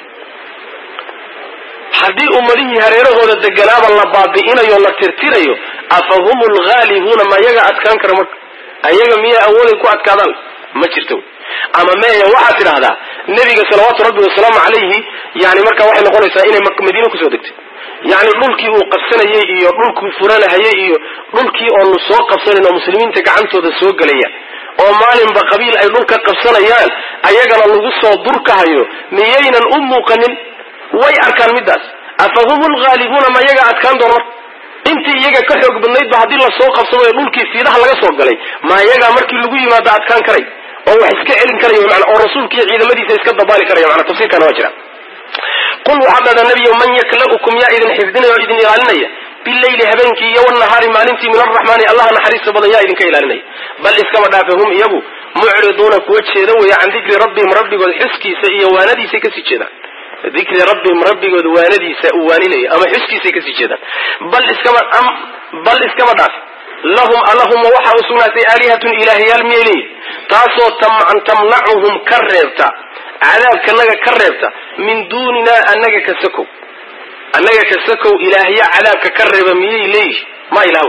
haddii ummadihii hareerahooda deganaaba la baabi'inayo la tirtirayo afa hum lghaalibuuna ma yaga adkaan kara marka ayaga miyaa awooday ku adkaadaan ma jirto ama meeya waxaad tidhaahdaa nebiga salawaatu rabbi wasalaamu calayhi yani marka waxay noqonaysaa inay madiine kusoo degtay yani dhulkii uu qabsanayay iyo dhulkuu furanahayay iyo dhulkii oonu soo qabsanayn oo muslimiinta gacantooda soo gelaya oo maalinba qabiil ay dhulka qabsanayaan ayagana lagu soo durkahayo miyaynan u muuqanin way arkaan middaas afa hum lghaalibuuna ma iyaga adkaan doon marka intii iyaga ka xoog badnaydba haddii lasoo qabsado ee dhulkii fiidaha laga soo galay ma iyagaa markii lagu yimaado adkaan karay oo wax iska celin karaya mana oo rasuulka iyo ciidamadiisa iska dabaali karaya mana tafsiirkana waa jira qul waxaad dhahdaa nebiyo man yakla'ukum yaa idin xifdinaya oo idin ilaalinaya bileyli habeenkii iyo wanahaari maalintii min arraxmaani allaha naxariista badan yaa idinka ilaalinaya bal iskaba dhaafe hum iyagu mucriduuna kuwa jeeda weeye can dikri rabbihim rabbigood xuskiisa iyo waanadiisay kasii jeedaan dikri rabbihim rabbigood waanadiisa uu waaninaya ama xuskiisay kasii jeedaan bal iskaba bal iskaba dhaafe lahum allahuma waxaa u sugnaatay aalihatun ilaahyaal miyay leeyihin taasoo tamnacuhum ka reebta cadaabkanaga ka reebta min duuninaa annaga ka sakow annaga ka sakow ilaahya cadaabka ka reeba miyay leeyihin ma ilaahw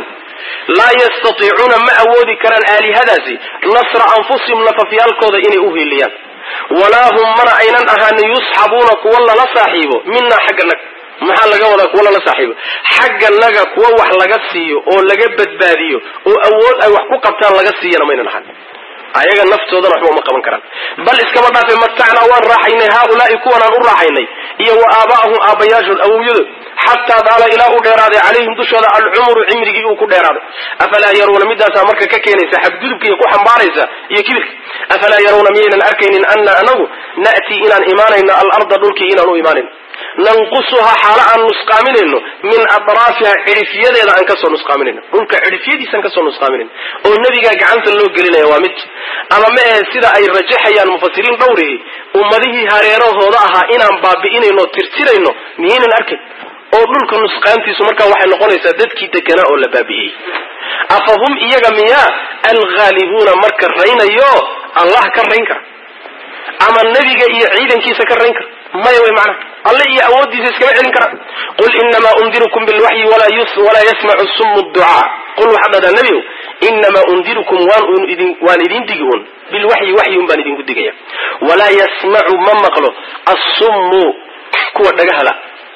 laa yastatiicuuna ma awoodi karaan aalihadaasi nasra anfusihim nafafyaalkooda inay u hiiliyaan walaa hum mana aynan ahaanin yusxabuuna kuwa lala saaxiibo minaa xagga naga maxaa laga wadaa kuwa lala saaxiibo xagga naga kuwa wax laga siiyo oo laga badbaadiyo oo awood ay wax ku qabtaan laga siiyana maynan ahaan ayaga naftoodana waxba uma qaban karaan bal iskama dhaafe matacnaa waan raaxaynay haaulaai kuwanaan u raaxaynay iyo wa aabaahum aabbayaashood awowyadood xataa daala ilaa u dheeraaday calayhim dushooda alcumru cimrigii uu ku dheeraaday afalaa yarawna midaasaa marka ka keenaysa xadgudubka iyo ku xambaaraysa iyo kibirka afalaa yarawna miyaynan arkaynin ana anagu na'tii inaan imaanayno alarda dhulkii inaan u imaanayno nanqusuhaa xaalo aan nusqaaminayno min adraafiha cidhifyadeeda aan kasoo nusqaaminayno dhulka cidhifyadiisaan kasoo nusqaaminayno oo nebigaa gacanta loo gelinaya waa mid ama ma ahe sida ay rajaxayaan mufasiriin dhowrihi ummadihii hareerahooda ahaa inaan baabi'inayno tirtirayno miyaynan arkayn oo dhulka nusqaantiisu markaa waxay noqonaysaa dadkii deganaa oo la baabi'iyey afa hum iyaga miyaa alghaalibuuna marka raynayo allah ka rayn kara ama nebiga iyo ciidankiisa ka rayn kara maya way macnaha alle iyo awooddiisa iskama celin kara qul inamaa undirukum bilwaxyi walaa yasmacu sumu ducaa qul waxaad dhahdaa nebigow inamaa undirukum waan idin digi un bilwaxyi waxyi un baan idinku digaya walaa yasmacu ma maqlo assummu kuwa dhagahala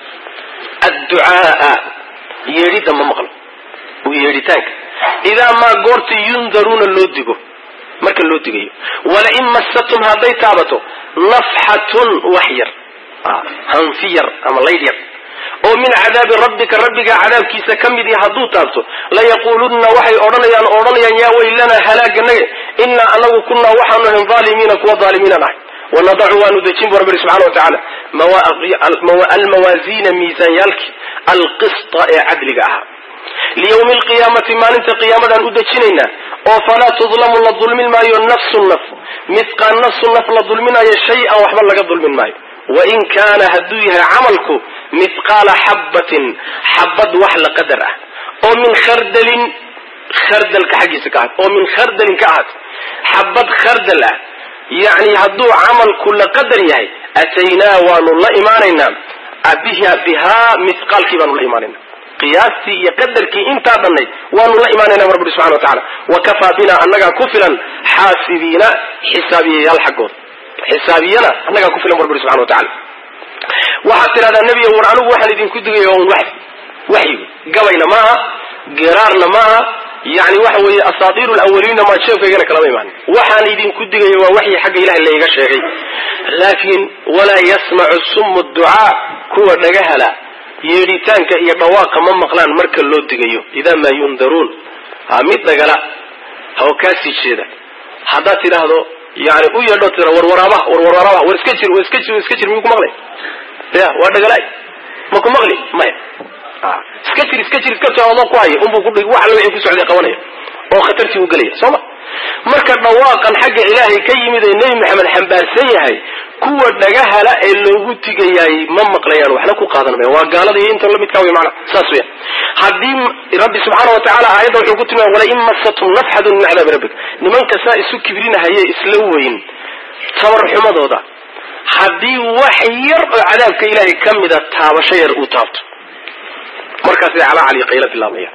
adducaaa yeedhidda ma maqlo yeedhitaanka idaa maa goorta yundaruuna loo digo marka loo digayo walain massatum hadday taabato nafxatun wax yar hanfi yar ama laydh yar oo min cadaabi rabbika rabbiga cadaabkiisa ka mid i hadduu taabto layaquulunna waxay odhanayaan odhanayaan yaa weylanaa halaaganaga innaa anagu kunnaa waxaanu ahayn aalimiina kuwa aalimiinaan ahay wanadacu waanu dejin bu rabbi subxana wa tacaala almawaasiina miisaanyaalkii alqista ee cadliga ahaa liyawmi alqiyaamati maalinta qiyaamadaan u dejinaynaa oo falaa tudlamu la dulmin maayo nafsu naf midqaan nafsu naf la dulminayo shay-an waxba laga dulmin maayo wain kaana hadduu yahay camalku mithqaala xabbatin xabad wax la qadar ah oo min khardalin khardalka xaggiisa ka ahaat oo min khardalin ka ahaat xabad khardal ah yacni hadduu camalku la qadar yahay ataynaa waanu la imaanaynaa biha bihaa mithqaalkii baanu la imaanaynaa qiyaastii iyo qadarkii intaa dhannayd waanu la imaanayna bu rabbi subxana wa tacala wakafaa bina annagaa ku filan xaasibiina xisaabiyayaal xaggooda xisaabiyana annagaa ku filan bu rabbi subxana wa tacala waxaad tidhahdaa nebiga war anigu waxaan idinku digaya un waxy waxyigu gabayna maaha geraarna maaha yani waxa weeye asaatiiru lawaliinna maa jeefkaygana kalama imaanin waxaan idinku digaya waa waxyi xagga ilahay layga sheegay laakiin walaa yasmacu sumu ducaa kuwa dhagahala yeedhitaanka iyo dhawaaqa ma maqlaan marka loo digayo idaa maa yundaruun ha mid dhagala ha oo kaasii jeeda haddaad tidhaahdo yani u yeedho tira warwaraabaha warwaraabaha war iska jir war iska jir war iska jir miyuu ku maqlay ya waa dhagalaay ma ku maqli maya iska jir iska jir iska jir adoo ku haya unbuu ku wax alla wixii ku socday qabanaya oo khatartii u gelaya soo ma marka dhawaaqan xagga ilaahay ka yimid ee nebi maxamed xambaarsan yahay kuwa dhagahala ee loogu tigayaay ma maqlayaan waxna ku qaadan maya waa gaalada iyo inta lamidkaa wey maana saas weya haddii rabbi subxaana wa tacala aayadda wuxuu ku tilmaamay walain masatum nafxadun min cadaabi rabbik nimanka saa isu kibrinahayee isla weyn tabarxumadooda haddii wax yar oo cadaabka ilaahay ka mida taabasho yar uu taabto markaasay calaa cali qayla bilaabaya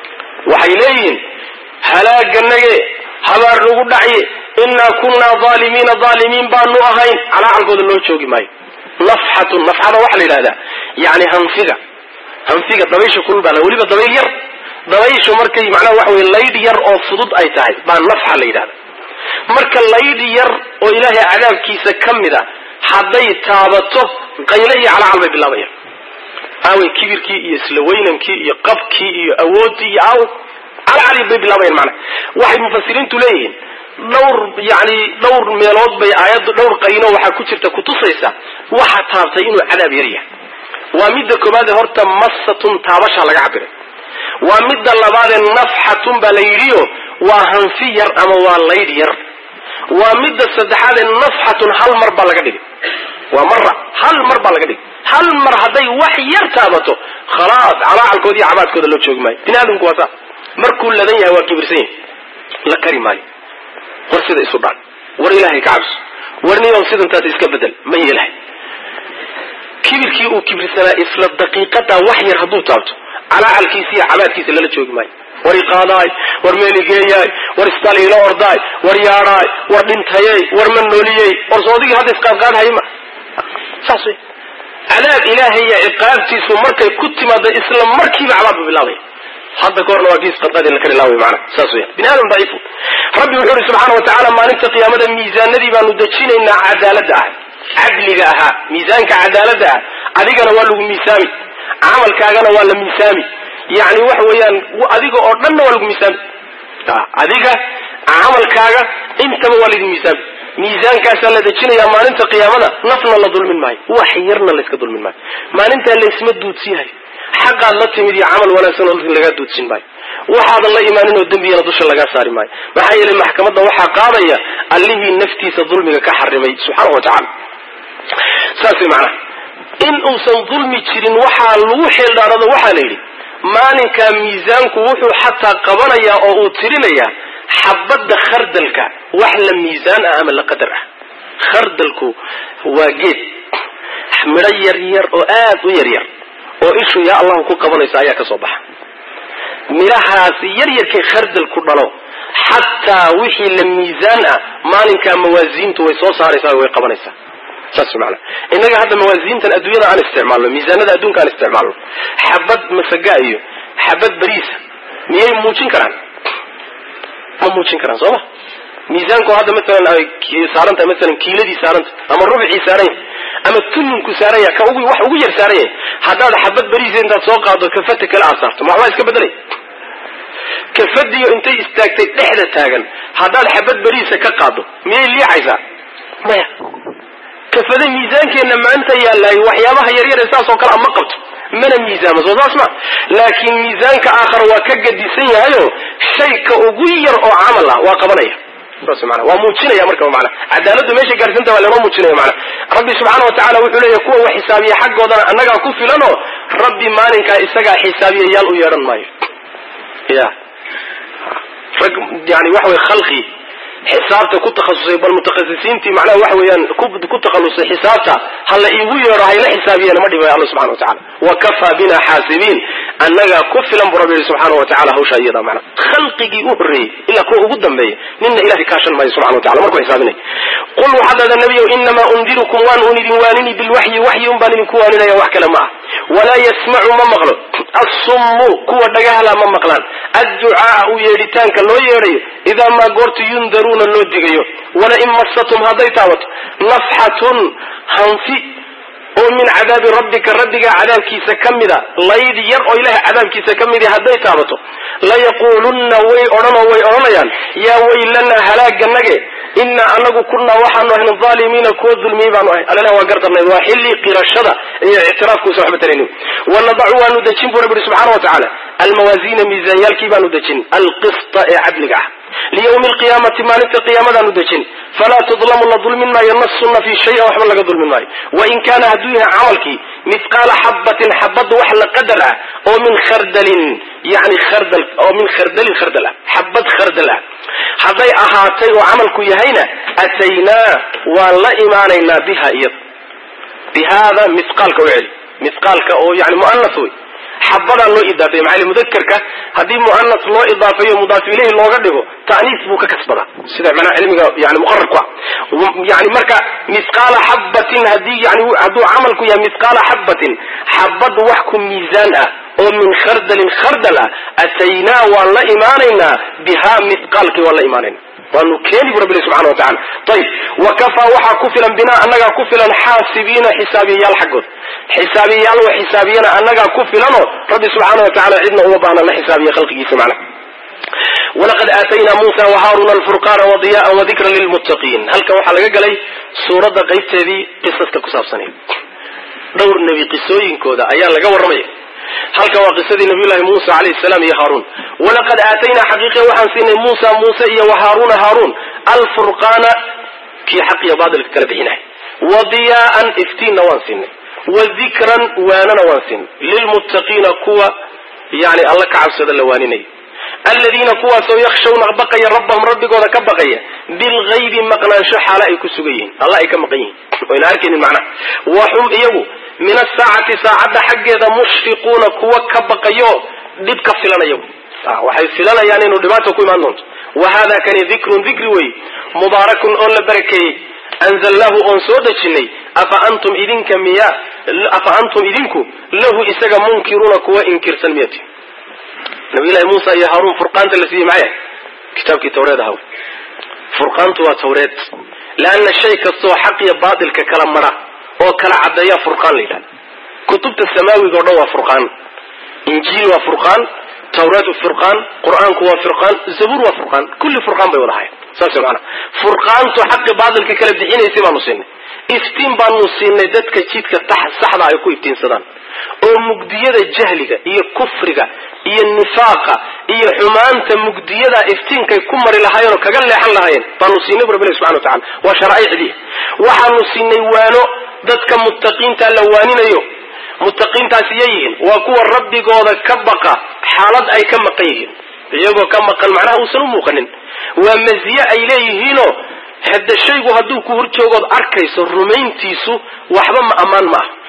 waxay leeyihiin halaaganage habaar nagu dhacye innaa kunnaa aalimiina aalimiin baanu ahayn calaacalkooda loo joogi maayo nafxatun nafxada waxaa la yidhahdaa yani hanfiga hanfiga dabaysha kulbaa weliba dabayl yar dabayshu markay macnaha waxa weye laydh yar oo fudud ay tahay baa nafxa la yidhahda marka laydh yar oo ilaahay cadaabkiisa ka mid a hadday taabato qayle iyo calaacal bay bilaabayaan aawey kibirkii iyo isla weynankii iyo qabkii iyo awooddii iyo aaw calacali bay bilaabayaan macnaha waxay mufasiriintu leeyihiin dhowr yani dhowr meelood bay aayaddu dhowr qayno waxaa ku jirta kutusaysa waxa taabtay inuu cadaab yar yahay waa midda koobaadee horta massatun taabashaa laga cabiray waa midda labaadee nafxatun baa la yidhiyo waa hanfi yar ama waa laydh yar waa midda saddexaadee nafxatun hal mar baa laga dhigay waa mara hal mar baa laga dhigay hal mar hadday wax yar taabato khalaas calaacalkooda iyo cabaadkooda loo joogi maayo bini aadamku waa saa markuu ladan yahay waa kibirsan yahay la kari maayo war sida isu dhaan war ilaahay ka cabso war niyow sidantaas iska bedel ma yeelahay kibirkii uu kibirsanaa isla daqiiqadaa wax yar hadduu taabto calaacalkiisa iyo cabaadkiisa lala joogi maayo war iqaadaay war meeligeeyaay war istal ila ordaay war yaadhaay war dhintayey war ma nooliyey war soodigii hadda isqaadqaadhay ma saas wey cadaab ilaahay iyo ciqaabtiisu markay ku timaado isla markiiba cadaabba bilaabaya hadda ka horna waa kii isqadqaadi la kari laaway macana saas weya bini aadam daciifu rabbi wuxuu uhi subxaana wa tacaala maalinta qiyaamada miisaanadii baanu dejinaynaa cadaaladda ah cadliga ahaa miisaanka cadaaladda ah adigana waa lagu miisaami camalkaagana waa la miisaami yani waxa weeyaan adiga oo dhanna waa lagu miisaami adiga camalkaaga intaba waa laydin miisaami miisaankaasaa la dejinayaa maalinta qiyaamada nafna la dulmin maayo wax yarna layska dulmin maayo maalintaa laysma duudsiyahayo xaqaad la timid iyo camal wanaagsan oo lagaa duudsin maayo waxaadan la imaanin oo dembiyana dusha lagaa saari maayo maxaa yeelay maxkamadda waxaa qaadaya allihii naftiisa dulmiga ka xarimay subxaana wa tacala saas way macnaha in uusan dulmi jirin waxaa lagu xeeldhaarado waxaa la yidhi maalinkaa miisaanku wuxuu xataa qabanayaa oo uu tirinayaa xabadda khardalka wax la miisaan ah ama la qadar ah khardalku waa geed midho yar yar oo aad u yar yar oo ishu yaa allahu ku qabanaysa ayaa ka soo baxa midhahaasi yar yarkay khardalku dhalo xataa wixii la miisaan ah maalinkaa mawaasiintu way soo saaraysaa way qabanaysaa saas maana innaga hadda mawaasiintan adduunyada aan isticmaalno miisaanada adduunka aan isticmaalno xabad masaga iyo xabad bariisa miyay muujin karaan ma muujin karaan soo ma miisaanku hadda maalan ay saarantahay maalan kiiladii saaranta ama rubcii saaran yahay ama tuninku saaran yahay ka ugu wax ugu yar saaran yahay haddaad xabad bariisa intaad soo qaado kafata kale aad saarto ma waxbaa iska bedelay kafadiyo intay istaagtay dhexda taagan haddaad xabad bariisa ka qaado miyay liicaysaa maya kafada miisaankeenna maanta yaallaayo waxyaabaha yaryar ee saas oo kale ama qabto mana miisaamo soo saas ma laakiin miisaanka aakhar waa ka gadisan yahayo shayka ugu yar oo camal ah waa qabanaya saas mana waa muujinaya marka mana cadaaladdu meesha gaarhsanta waa lanoo muujinaya mana rabbi subxaana wa tacala wuxuu leeyahy kuwa wax xisaabiya xaggoodana annagaa ku filanoo rabbi maalinkaa isagaa xisaabiyayaal u yeedhan maayo ya rag yani waxa wey khalqi xisaabta ku takhasusay bal mutakhasisiintii macnaha waxa weeyaan ku takhalusay xisaabta ha la iigu yeedho hayla xisaabiyana ma dhibayo alla subxana wa tacala wa kafaa bina xaasibiin annagaa ku filan buu rabbi yihi subxaana wa tacala hawshaa iyada macna khalqigii u horreeyey ilaa kuwa ugu dambeeya nina ilahay kaashan maayo subxana wa tacala markuu xisaabinay qul waxaad dhahdaa nebiyow inamaa undirukum waan un idin waanini bilwaxyi waxyi un baan idinku waaninaya wax kale ma ah walaa yasmacu ma maqlo assummu kuwa dhagahala ma maqlaan adducaaa u yeedhitaanka loo yeedhayo idaa maa goortu yundaruuna loo digayo walain massatum hadday taabato nafxatun hanfi oo min cadaabi rabbika rabbigaa cadaabkiisa ka mida layd yar oo ilahay cadaabkiisa ka midi hadday taabato layaquulunna way odhanoo way odhanayaan yaa weylanaa halaaganage inaa anagu kunaa waxaanu ahna aalimiina kuwa dulmiyey baanu ahay alana waa gardarnayd waa xilli qirashada iyo ictiraafkuusa waxba taraynin wanadacu waanu dejin buu rabbi ihi subxana wa tacaala almawaasiina miisaanyaalkii baanu dejin alqista ee cadliga ah liyawmi alqiyaamati maalinta qiyaamadaanu dejin falaa tudlamu la dulmin maayo nafsunna fii shayin waxba laga dulmin maayo wain kaana hadduu yahay camalkii mithqaala xabatin xabad wax la qadar ah oo min khardalin yani khardal oo min khardalin khardal ah xabad khardal ah hadday ahaatay oo camalku yahayna ataynaa waan la imaanaynaa biha iyada bi haada mithqaalka u celi mithqaalka oo yani mu'anas wey xabadaan loo idaafeeye maxaa yili mudakerka haddii mu'anas loo idaafeeyo mudaaf ilayhi looga dhigo ta'niis buu ka kasbadaa sida macnaha cilmiga yani muqararku ah yani marka mithqaala xabatin haddii yani hadduu camalku yahay mithqaala xabatin xabad wax ku miisaan ah oo min khardalin khardal ah ataynaa waan la imaanaynaa bihaa mithqaalkii waan la imaanayna waanu keeni bu rabbi subxana wa tacala ayib wa kafaa waxaa ku filan binaa annagaa ku filan xaasibiina xisaabiyayaal xaggood xisaabiyayaal wa xisaabiyana annagaa ku filanoo rabbi subxaana wa tacala cidna uma baahna la xisaabiya khalqigiisa macna walaqad aataynaa muusa wahaaruna alfurqaana wadiyaan wadikra lilmuttaqiin halkan waxaa laga galay suuradda qaybteedii qisaska ku saabsanay dhowr nebi qisooyinkooda ayaa laga warramaya halkan waa qisadii nabiyullahi muusa calayhi salaam iyo haaruun walaqad aataynaa xaqiiqiya waxaan siinay muusa muuse iyo wahaaruna haaruun alfurqaana kii xaq iyo baatilka kala bixinahay wa diyaa'an iftiinna waan siinay wa dikran waanana waan siinay lilmuttaqiina kuwa yani alla ka cabsada la waaninaya aladiina kuwaasoo yakshawna baqaya rabbahum rabbigooda ka baqaya bilgaybi maqnaansho xaala ay ku sugan yihiin alla ay ka maqan yihiin oyna arkaynin macnaha wa hum iyagu min asaacati saacadda xaggeeda mushfiquuna kuwa ka baqayo dhib ka filanaya waxay filanayaan inuu dhibaata ku imaan doonto wa hada kani dikrun dikri wey mubaarakun oo la barakeeyey anzalnaahu oon soo dejinay afa antum idinka miya afa antum idinku lahu isaga munkiruuna kuwa inkirsan miyati nabiyullahi muusa iyo haaruun furqaanta la siiyey maxay kitaabkii tawreed ahaw furqaantu waa tawreed leanna shay kastoo xaq iyo baatilka kala mara oo kala caddeeya furqaan la yidhahda kutubta samaawiga o dhan waa furqaan injiil waa furqaan tawreed furqaan qur-aanku waa furqaan zabuur waa furqaan kulli furqaan bay wada ahayn saas maana furqaantu xaqi baatilka kala bixinaysay baanu siinay iftiin baanu siinay dadka jidka saxda ay ku iftiinsadaan oo mugdiyada jahliga iyo kufriga iyo nifaaqa iyo xumaanta mugdiyada iftiinkay ku mari lahaayeen oo kaga leexan lahaayeen baanu siinay bu rabbilahi subxana wa tacala waa sharaaicdii waxaanu siinay waano dadka muttaqiinta la waaninayo muttaqiintaas iyay yihiin waa kuwa rabbigooda ka baqa xaalad ay ka maqan yihiin iyagoo ka maqan macnaha uusan u muuqanin waa maziye ay leeyihiinoo hadda shaygu hadduu ku horjoogood arkayso rumayntiisu waxba ma ammaan ma aha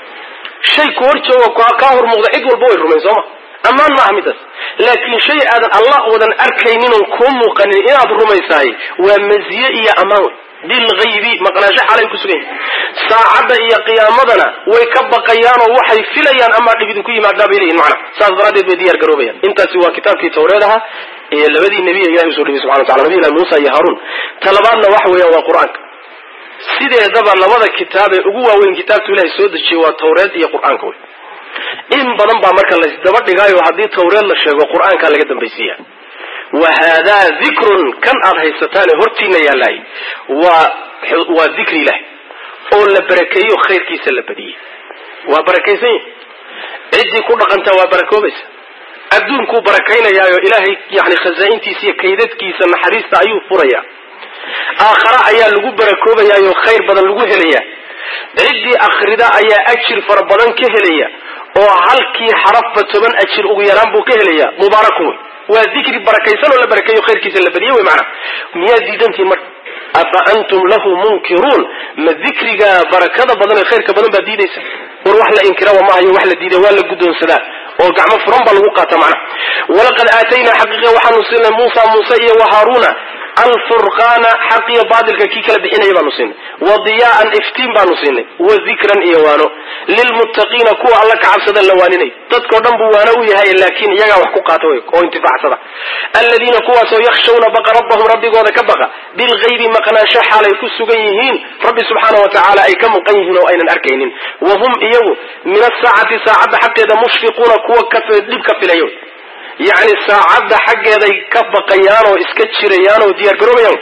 shay ku horjoogo kaa hor muuqda cid walba way rumayn sooma ammaan ma aha midaas laakiin shay aadan allah wadan arkaynin oon kuu muuqanin inaad rumaysahay waa maziye iyo ammaan wey bilgaybi maqnaansho xaalay ku sugan yihin saacadda iyo qiyaamadana way ka baqayaanoo waxay filayaan amaa dhib idinku yimaadaa bay leeyihin macna saas daraaddeed bay diyaar garoobayaan intaasi waa kitaabkii tawreed ahaa ee labadii nebiya ilahi usoo dhibay subxana watacala nabiy ilahi muusa iyo haaruun ta labaadna waxa weeyaan waa qur-aanka sideedaba labada kitaab ee ugu waaweyn kitaabtu ilahay soo dejiyey waa tawreed iyo qur-aanka wey in badan baa marka laysdaba dhigaayo haddii tawreed la sheego qur-aankaa laga dambaysiiya wa haadaa dikrun kan aad haysataane hortiina yaalaay waa waa dikri ilahi oo la barakeeyo khayrkiisa la badiyey waa barakaysan yahi ciddii ku dhaqantaa waa barakoobaysa adduunkuu barakaynayaayo ilaahay yani khasaa-intiisa iyo kaydadkiisa naxariista ayuu furayaa aakhare ayaa lagu barakoobayaayo khayr badan lagu helayaa ciddii akhrida ayaa ajir fara badan ka helaya oo halkii xarafba toban ajir ugu yaraan buu ka helayaa mubaarakun wey waa dikri barakaysan oo la barakeeyo khayrkiisa la badiyey wey macana miyaad diidantihin marka afa antum lahu munkiruun ma dikriga barakada badan ee khayrka badan baad diidaysa war wax la inkiraba ma ahayo wax la diida waa la guddoonsadaa oo gacmo furan baa lagu qaata macna walaqad aataynaa xaqiiqa waxaanu siinay muusa muuse iyo wa haaruuna alfurqaana xaqiyo baadilka kii kala bixinaya baanu siinay wa diyaa'an iftiin baanu siinay wa dikran iyo waano lilmuttaqiina kuwa alla ka cabsada la waaninay dadkao dhan buu waano u yahay laakiin iyagaa wax ku qaata wey oo intifaacsada aladiina kuwaasoo yakhshawna baqa rabbahum rabbigooda ka baqa bilgaybi maqnaansho xaalay ku sugan yihiin rabbi subxaana wa tacaala ay ka maqan yihiin oo aynan arkaynin wa hum iyagu min asaacati saacadda xaqeeda mushfiquuna kuwa dhib ka filayo yacni saacadda xaggeeday ka baqayaan oo iska jirayaan oo diyaar garoobayaan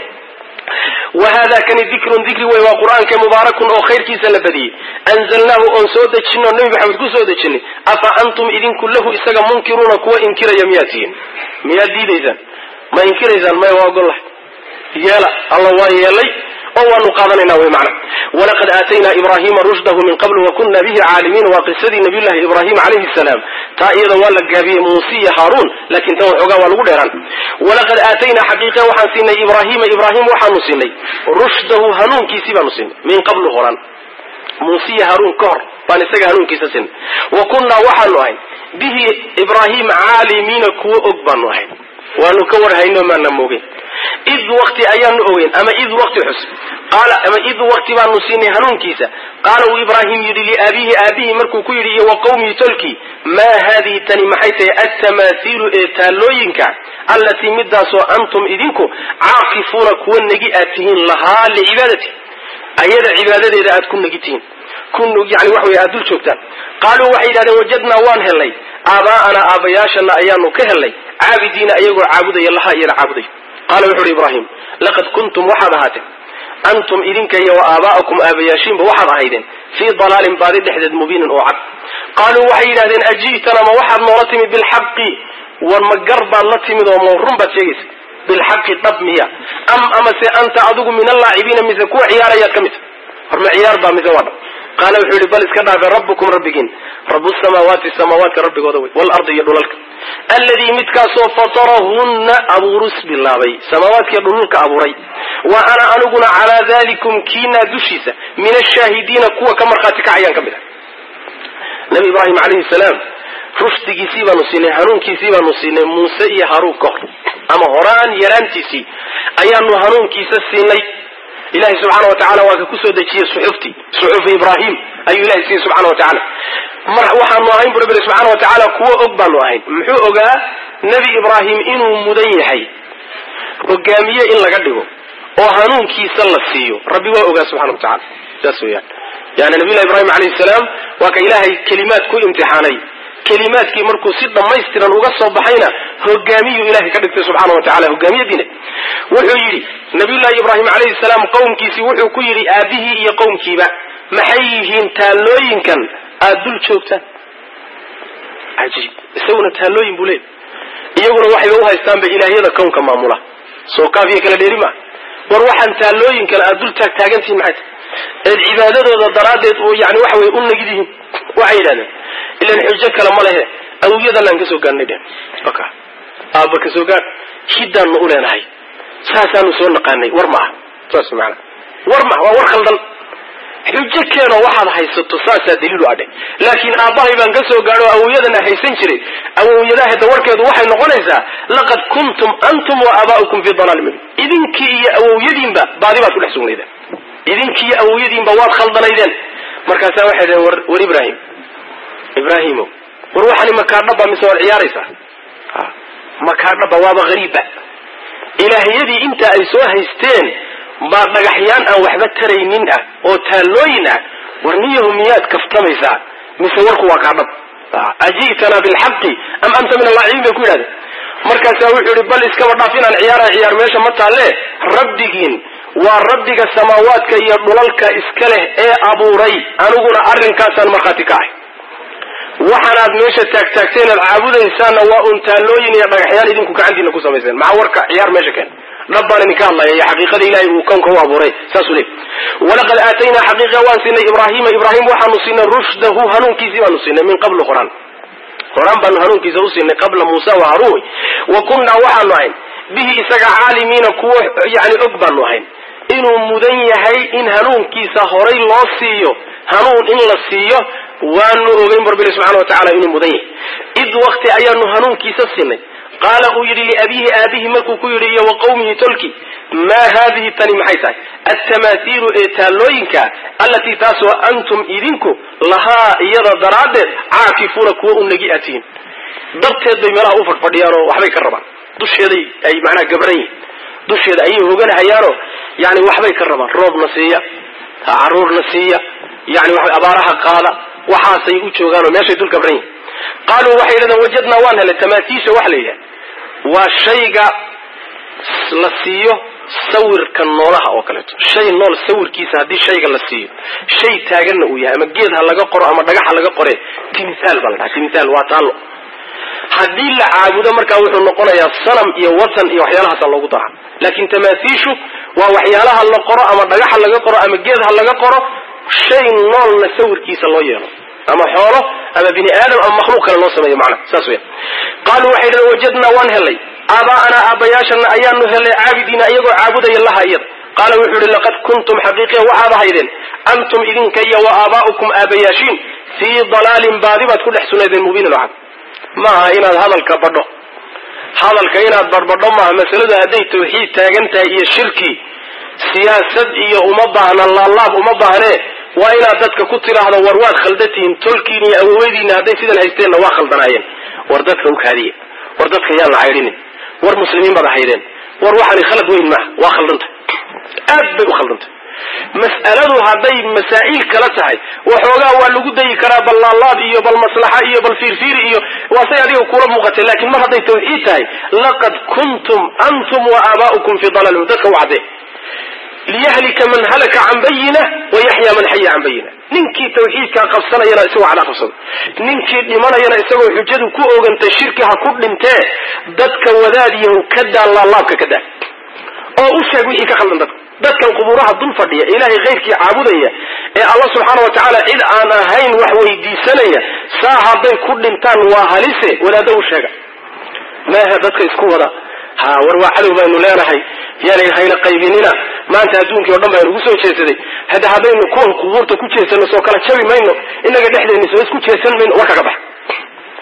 wa hada kani dikrun dikri wey waa qur-aanka mubaarakun oo khayrkiisa la badiyey anzalnaahu oon soo dejino nebi maxamed ku soo dejinay afa antum idinku lahu isaga munkiruuna kuwa inkiraya miyaad tihiin miyaad diidaysaan ma inkiraysaan maya waa ogollahay yeela alla waa yeelay oo waanu qaadanayna wy mana walaqad aataynaa ibrahima rushdahu min qabl wakuna bihi caalimiin waa qisadii nabiyullahi ibrahim calayhi salaam taa iyada waa la gaabiyey muuse iyo haaruun lakin tan waxoogaa waa lagu dheeraan walaqad aataynaa xaqiiqe waxaan siinay ibrahima ibrahim waxaanu siinay rushdahu hanuunkiisii baanu siinay min qablu horan muuse iyo haaruun ka hor baan isaga hanuunkiisa siinay wa kunnaa waxaanu ahayn bihi ibrahim caalimiina kuwo og baanu ahayn waanu ka warhayno maana moogin id wakti ayaanu ogeyn ama id wakti xus qaala ama id wakti baanu siinay hanuunkiisa qaala uu ibraahim yidhi liaabihi aabihi markuu ku yidhi iyo wa qawmii tolkii maa haadihi tani maxay tahay altamaahiilu ee taallooyinka allatii midaasoo antum idinku caakifuuna kuwa negi aad tihiin lahaa licibaadati ayada cibaadadeeda aad ku negi tihiin yani waxa wey aad dul joogtaan qaaluu waxay yidhahdeen wajadnaa waan helnay aabaa'ana aabayaashana ayaanu ka helnay caabidiina iyagoo caabudaya lahaa iyada caabuday qaala wuxu uhi ibraahim laqad kuntum waxaad ahaateen antum idinka iyo wa aabaa'akum aabayaashiinba waxaad ahaydeen fii dalaalin baadi dhexdeed mubiinin oo cad qaaluu waxay yidhahdeen aji'tana ma waxaad noola timid bilxaqi war ma gar baad la timid oo ma run baad sheegaysa bilxaqi dhab miya am amase anta adigu min allaacibiina mise kuwa ciyaarayaad ka mid war ma ciyaar baa mise waa dhab qaala wuxuu yihi bal iska dhaafe rabbukum rabbigiin rabu samaawaati samaawaadka rabbigooda wey waalardi iyo dhulalka alladii midkaasoo fatarahunna abuurus bilaabay samaawaadkiiyo dhululka abuuray wa ana aniguna calaa dalikum kiinaa dushiisa min ashaahidiina kuwa ka markhaati kacayaan ka mid ah nabi ibraahim calayhi salaam rushdigiisii baanu siinay hanuunkiisii baanu siinay muuse iyo haruun ka hor ama horaan yaraantiisii ayaanu hanuunkiisa siinay ilahay subxaana wa tacala waa ka kusoo dejiyey suxuftii suxufi ibraahim ayuu ilahay siiyey subxana wa tacala mar waxaanu ahayn bu rabbi subxaana wa tacaala kuwo og baanu ahayn muxuu ogaa nebi ibraahim inuu mudan yahay hogaamiye in laga dhigo oo hanuunkiisa la siiyo rabbi waa ogaa subxana wa tacala saas weyaan yani nabiyullahi ibrahim alayhi salaam waa ka ilaahay kelimaad ku imtixaanay kelimaadkii markuu si dhammaystiran uga soo baxayna hogaamiyuu ilahay ka dhigtay subxaana wa tacala hogaamiyadiina wuxuu yidhi nabiyullahi ibraahim calayhi salaam qowmkiisii wuxuu ku yidhi aabihii iyo qowmkiiba maxay yihiin taallooyinkan aada dul joogtaan cajiib isaguna taallooyin buu leey iyaguna waxayba uhaystaanba ilaahyada kownka maamula soo kaafiya kala dheeri maa war waxaan taallooyinkan aada dul taag taagantihiin maxay tahay eed cibaadadooda daraaddeed oo yani waxa weye u nagid yihiin waxay yidhahdeen ilan xujo kale ma lehe awiyadaanaan kasoo gaadnay dheen ka aabba kasoo gaad hiddaannu u leenahay saasaanu soo naqaanay war ma aha saas maana war ma waa war khaldan xujo keenoo waxaad haysato saasaa daliilu adhe laakiin aabbahay baan ka soo gaadho awowyadana haysan jiray awowyadaha dawarkeedu waxay noqonaysaa laqad kuntum antum wa aabaa'ukum fii dalaal mubin idinkii iyo awowyadiinba baadi baad ku dhex sugnaydeen idinkii iyo awowyadiinba waad khaldanaydeen markaasaa waxay dhaheen war war ibraahim ibraahimo war waxani makaadhaba mise waad ciyaaraysaa makaadhaba waaba hariibba ilaahyadii inta ay soo haysteen baa dhagaxyaan aan waxba taraynin ah oo taallooyin ah war niyahu miyaad kaftamaysaa mise warku waa kaadhab aji'tanaa bilxaqi am anta min allaacibiin bay ku yidhahdeen markaasaa wuxuu yihi bal iskaba dhaaf inaan ciyaara ciyaar meesha ma taalle rabbigiin waa rabbiga samaawaadka iyo dhulalka iska leh ee abuuray aniguna arrinkaasaan markhaati ka ahay waxaanaad meesha taagtaagteen aad caabudaysaanna waa un taallooyin iyo dhagaxyaal idinku gacantiina ku samayseen maxaa warka ciyaar meesha keen dhab baan idinka hadlaya iyo xaqiiqada ilahay uu kownka u abuuray saasuu leey walaqad aataynaa xaqiiqa waan siinay ibraahima ibraahim waxaanu siinay rushdahu hanuunkiisii baanu siinay min qablu quraan quraan baanu hanuunkiisa u siinay qabla muusa wa haruun wa kunnaa waxaanu ahayn bihi isaga caalimiina kuwo yani og baanu ahayn inuu mudan yahay in hanuunkiisa horay loo siiyo hanuun in la siiyo waanu ogeyn bu rabbi subxana wa tacala inuu mudan yahay id wakti ayaanu hanuunkiisa siinay qaala uu yidhi liabiihi aabihi markuu ku yidhi iyo wa qawmihi tolki maa haadihi tani maxay tahay altamaahiilu ee taallooyinka allatii taasoo antum idinku lahaa iyada daraaddeed caakifuuna kuwa u negi aad tihiin darteed bay meelaha u fadhfadhiyaan oo waxbay ka rabaan dusheeday ay macnaha gabran yihin dusheeda ayay hoganahayaanoo yani waxbay ka rabaan roobna siiya caruurna siiya yani wa abaaraha qaada waxaasay u joogaanoo meeshay dul gabran yihin qaaluu waxay yidhahdeen wajadnaa waan helay tamaatiisha waxa la yidhaha waa shayga la siiyo sawirka noolaha oo kaleeto shay nool sawirkiisa haddii shayga la siiyo shay taaganna uu yahay ama geed ha laga qoro ama dhagax ha laga qore timthaal baa la dhaha timthaal waa taallo haddii la caabudo markaa wuxuu noqonayaa sanam iyo watan iyo waxyaalahaasa loogu daraa laakiin tamaathiishu waa waxyaalaha la qoro ama dhagax ha laga qoro ama geed ha laga qoro shay noolna sawirkiisa loo yeelo ama xoolo ama bini aadam ama makhluuq kale loo sameeyo macna saas weya qaaluu waxay yidhahdeen wajadnaa waan helay aabaa'anaa aabbayaashana ayaanu helay caabidiina iyagoo caabudaya laha iyada qaala wuxuu yihi laqad kuntum xaqiiqiya waxaad ahaydeen antum idinka iyo wa aabaa'ukum aabayaashiin fii dalaalin baadi baad ku dhex sunaydeen mubiinin oo cad ma aha inaad hadalka badho hadalka inaad barbadho maaha masaladu hadday tawxiid taagan tahay iyo shirki siyaasad iyo uma baahna laalaab uma baahnee waa inaad dadka ku tidhaahdo war waad khaldatihiin tolkiin iyo awowadiina hadday sidan haysteenna waa khaldanaayeen war dadka u kaadiya war dadka yaan la caydhinin war muslimiin baad ahaydeen war waxaani khalad weyn maaha waa khaldantay aad bay u khaldantay mas'aladu hadday masaa'il kala tahay waxoogaa waa lagu dayi karaa bal laalaab iyo bal maslaxa iyo bal fiirfiir iyo waa say adiga kula muuqatay laakiin mar hadday tawxiid tahay laqad kuntum antum wa aabaa'ukum fii dalaalin dadka u cadde liyahlika man halaka can bayina wa yaxya man xaya can bayina ninkii tawxiidkaa qabsanayana isagoo cadaa qabsado ninkii dhimanayana isagoo xujadu ku ogantay shirki ha ku dhintee dadka wadaadiyahu ka daa laalaabka ka daa oo u sheeg wixii ka khaldan dadka dadkan qubuuraha dul fadhiya ilaahay khayrkii caabudaya ee allah subxaana wa tacaala cid aan ahayn wax weydiisanaya saa hadday ku dhintaan waa halise wadaaddo u sheega maaha dadka isku wada ha war waa cadow baynu leenahay yaanay hayna qaybinina maanta adduunkii o dhan baynu ugu soo jeesaday hadda haddaynu kuwan qubuurta ku jeesano soo kala jabi mayno inaga dhexdeena soo isku jeesan mayno war kaga bax ka bax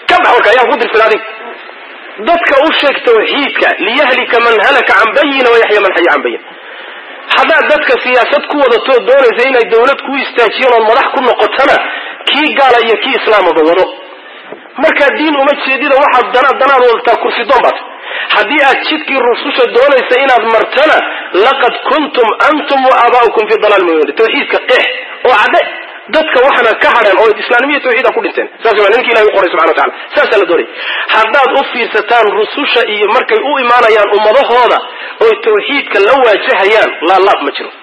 marka ayaa ku dirsan adig dadka u sheeg tawxiidka liyahlika man halaka can bayina wayaxya man xaya can bayin haddaad dadka siyaasad ku wadato doonaysa inay dawlad ku istaajiyeen ood madax ku noqotona kii gaala iyo kii islaamaba wado markaa diin uma jeedida waxaad dana danaad wadataa kursi doon baat haddii aad jidkii rususha doonaysa inaad martana laqad kuntum antum wa aabaa'ukum fi dalaal mubin tawxiidka qeex oo cadde dadka waxana ka hadheen oo islaanimiya tawxiida ku dhinteen saas waa ninki ilahi u qoray subxana wa tacala saasaa la doonaya haddaad u fiirsataan rususha iyo markay u imaanayaan ummadahooda oy tawxiidka la waajahayaan laa laab ma jiro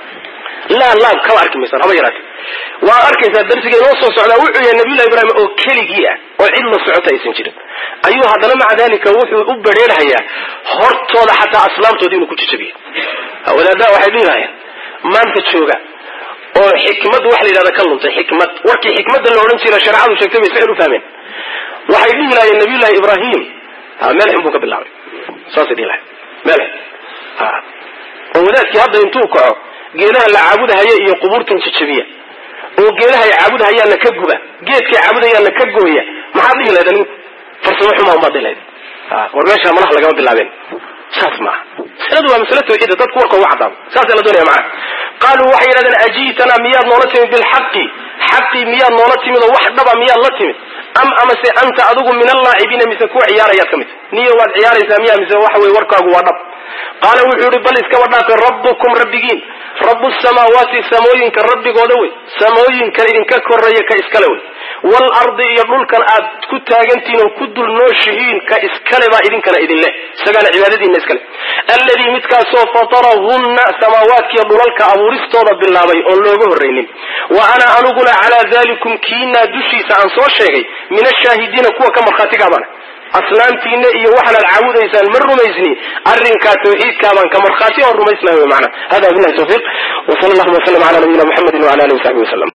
laa laab kaba arki maysaan haba yaraate waa arkaysaa darsiga inoo soo socdaa wuxuu yahay nabiyullahi ibraahim oo keligii ah oo cid la socota aysan jirin ayuu haddana maca dalika wuxuu u badheerhayaa hortooda xataa aslaamtooda inuu ku jajabiyo wadaadaha waxay dhihi lahayeen maanta jooga oo xikmad waxa la yidhahda ka luntay xikmad warkii xikmadda la odhan jira shareecadu sheegtay bay sixir u fahmeen waxay dhihi lahayeen nabiyullahi ibraahim meel xun buu ka bilaabay saasay dhihi lahayen meel xun oo wadaadkii hadda intuu kaco geedaha la caabudahaya iyo qubuurtan jajabiya oo geedaha ay caabudahayaanna ka guba geedkay caabudayaanna ka gooya maxaad dhihi lahayd anigu farsamo xumaa umaad dhihi lahayd war meesha malaha lagama bilaabeen saas maaha masaladu waa masale tawxiida dadku warka uga cadaabo saasaa la doonaya macana qaaluu waxay yidhahdeen ajiitana miyaad noola timid bilxaqi xaqii miyaad noola timid oo wax dhaba miyaad la timid am amase anta adigu min allaacibiina mise kuwa ciyaarayaad ka mid niyo waad ciyaaraysaa miya mise waxa weye warkaagu waa dhab qaala wuxuu yihi bal iskaba dhaafe rabbukum rabbigiin rabu samaawaati samooyinka rabbigooda wey samooyinkan idinka koreeya ka iskale wey waalardi iyo dhulkan aad ku taagantihiin oo ku dul nooshihiin ka iskale baa idinkana idin leh isagaana cibaadadiina iskale alladii midkaasoo fatarahunna samaawaadkiiyo dhulalka abuuristooda bilaabay oon looga horraynin wa ana aniguna calaa dalikum kiinaa dushiisa aan soo sheegay min ashaahidiina kuwa ka markhaatigaabana aslaamtiina iyo waxaanaad caabudaysaan ma rumaysni arrinkaa tawxiidkaabaan ka markhaati oon rumaysnahay wy maana hada billahi tawfiiq w sala allahuma wasalam ala nabiyina muxamedi wala alihi wasaxbi wasalam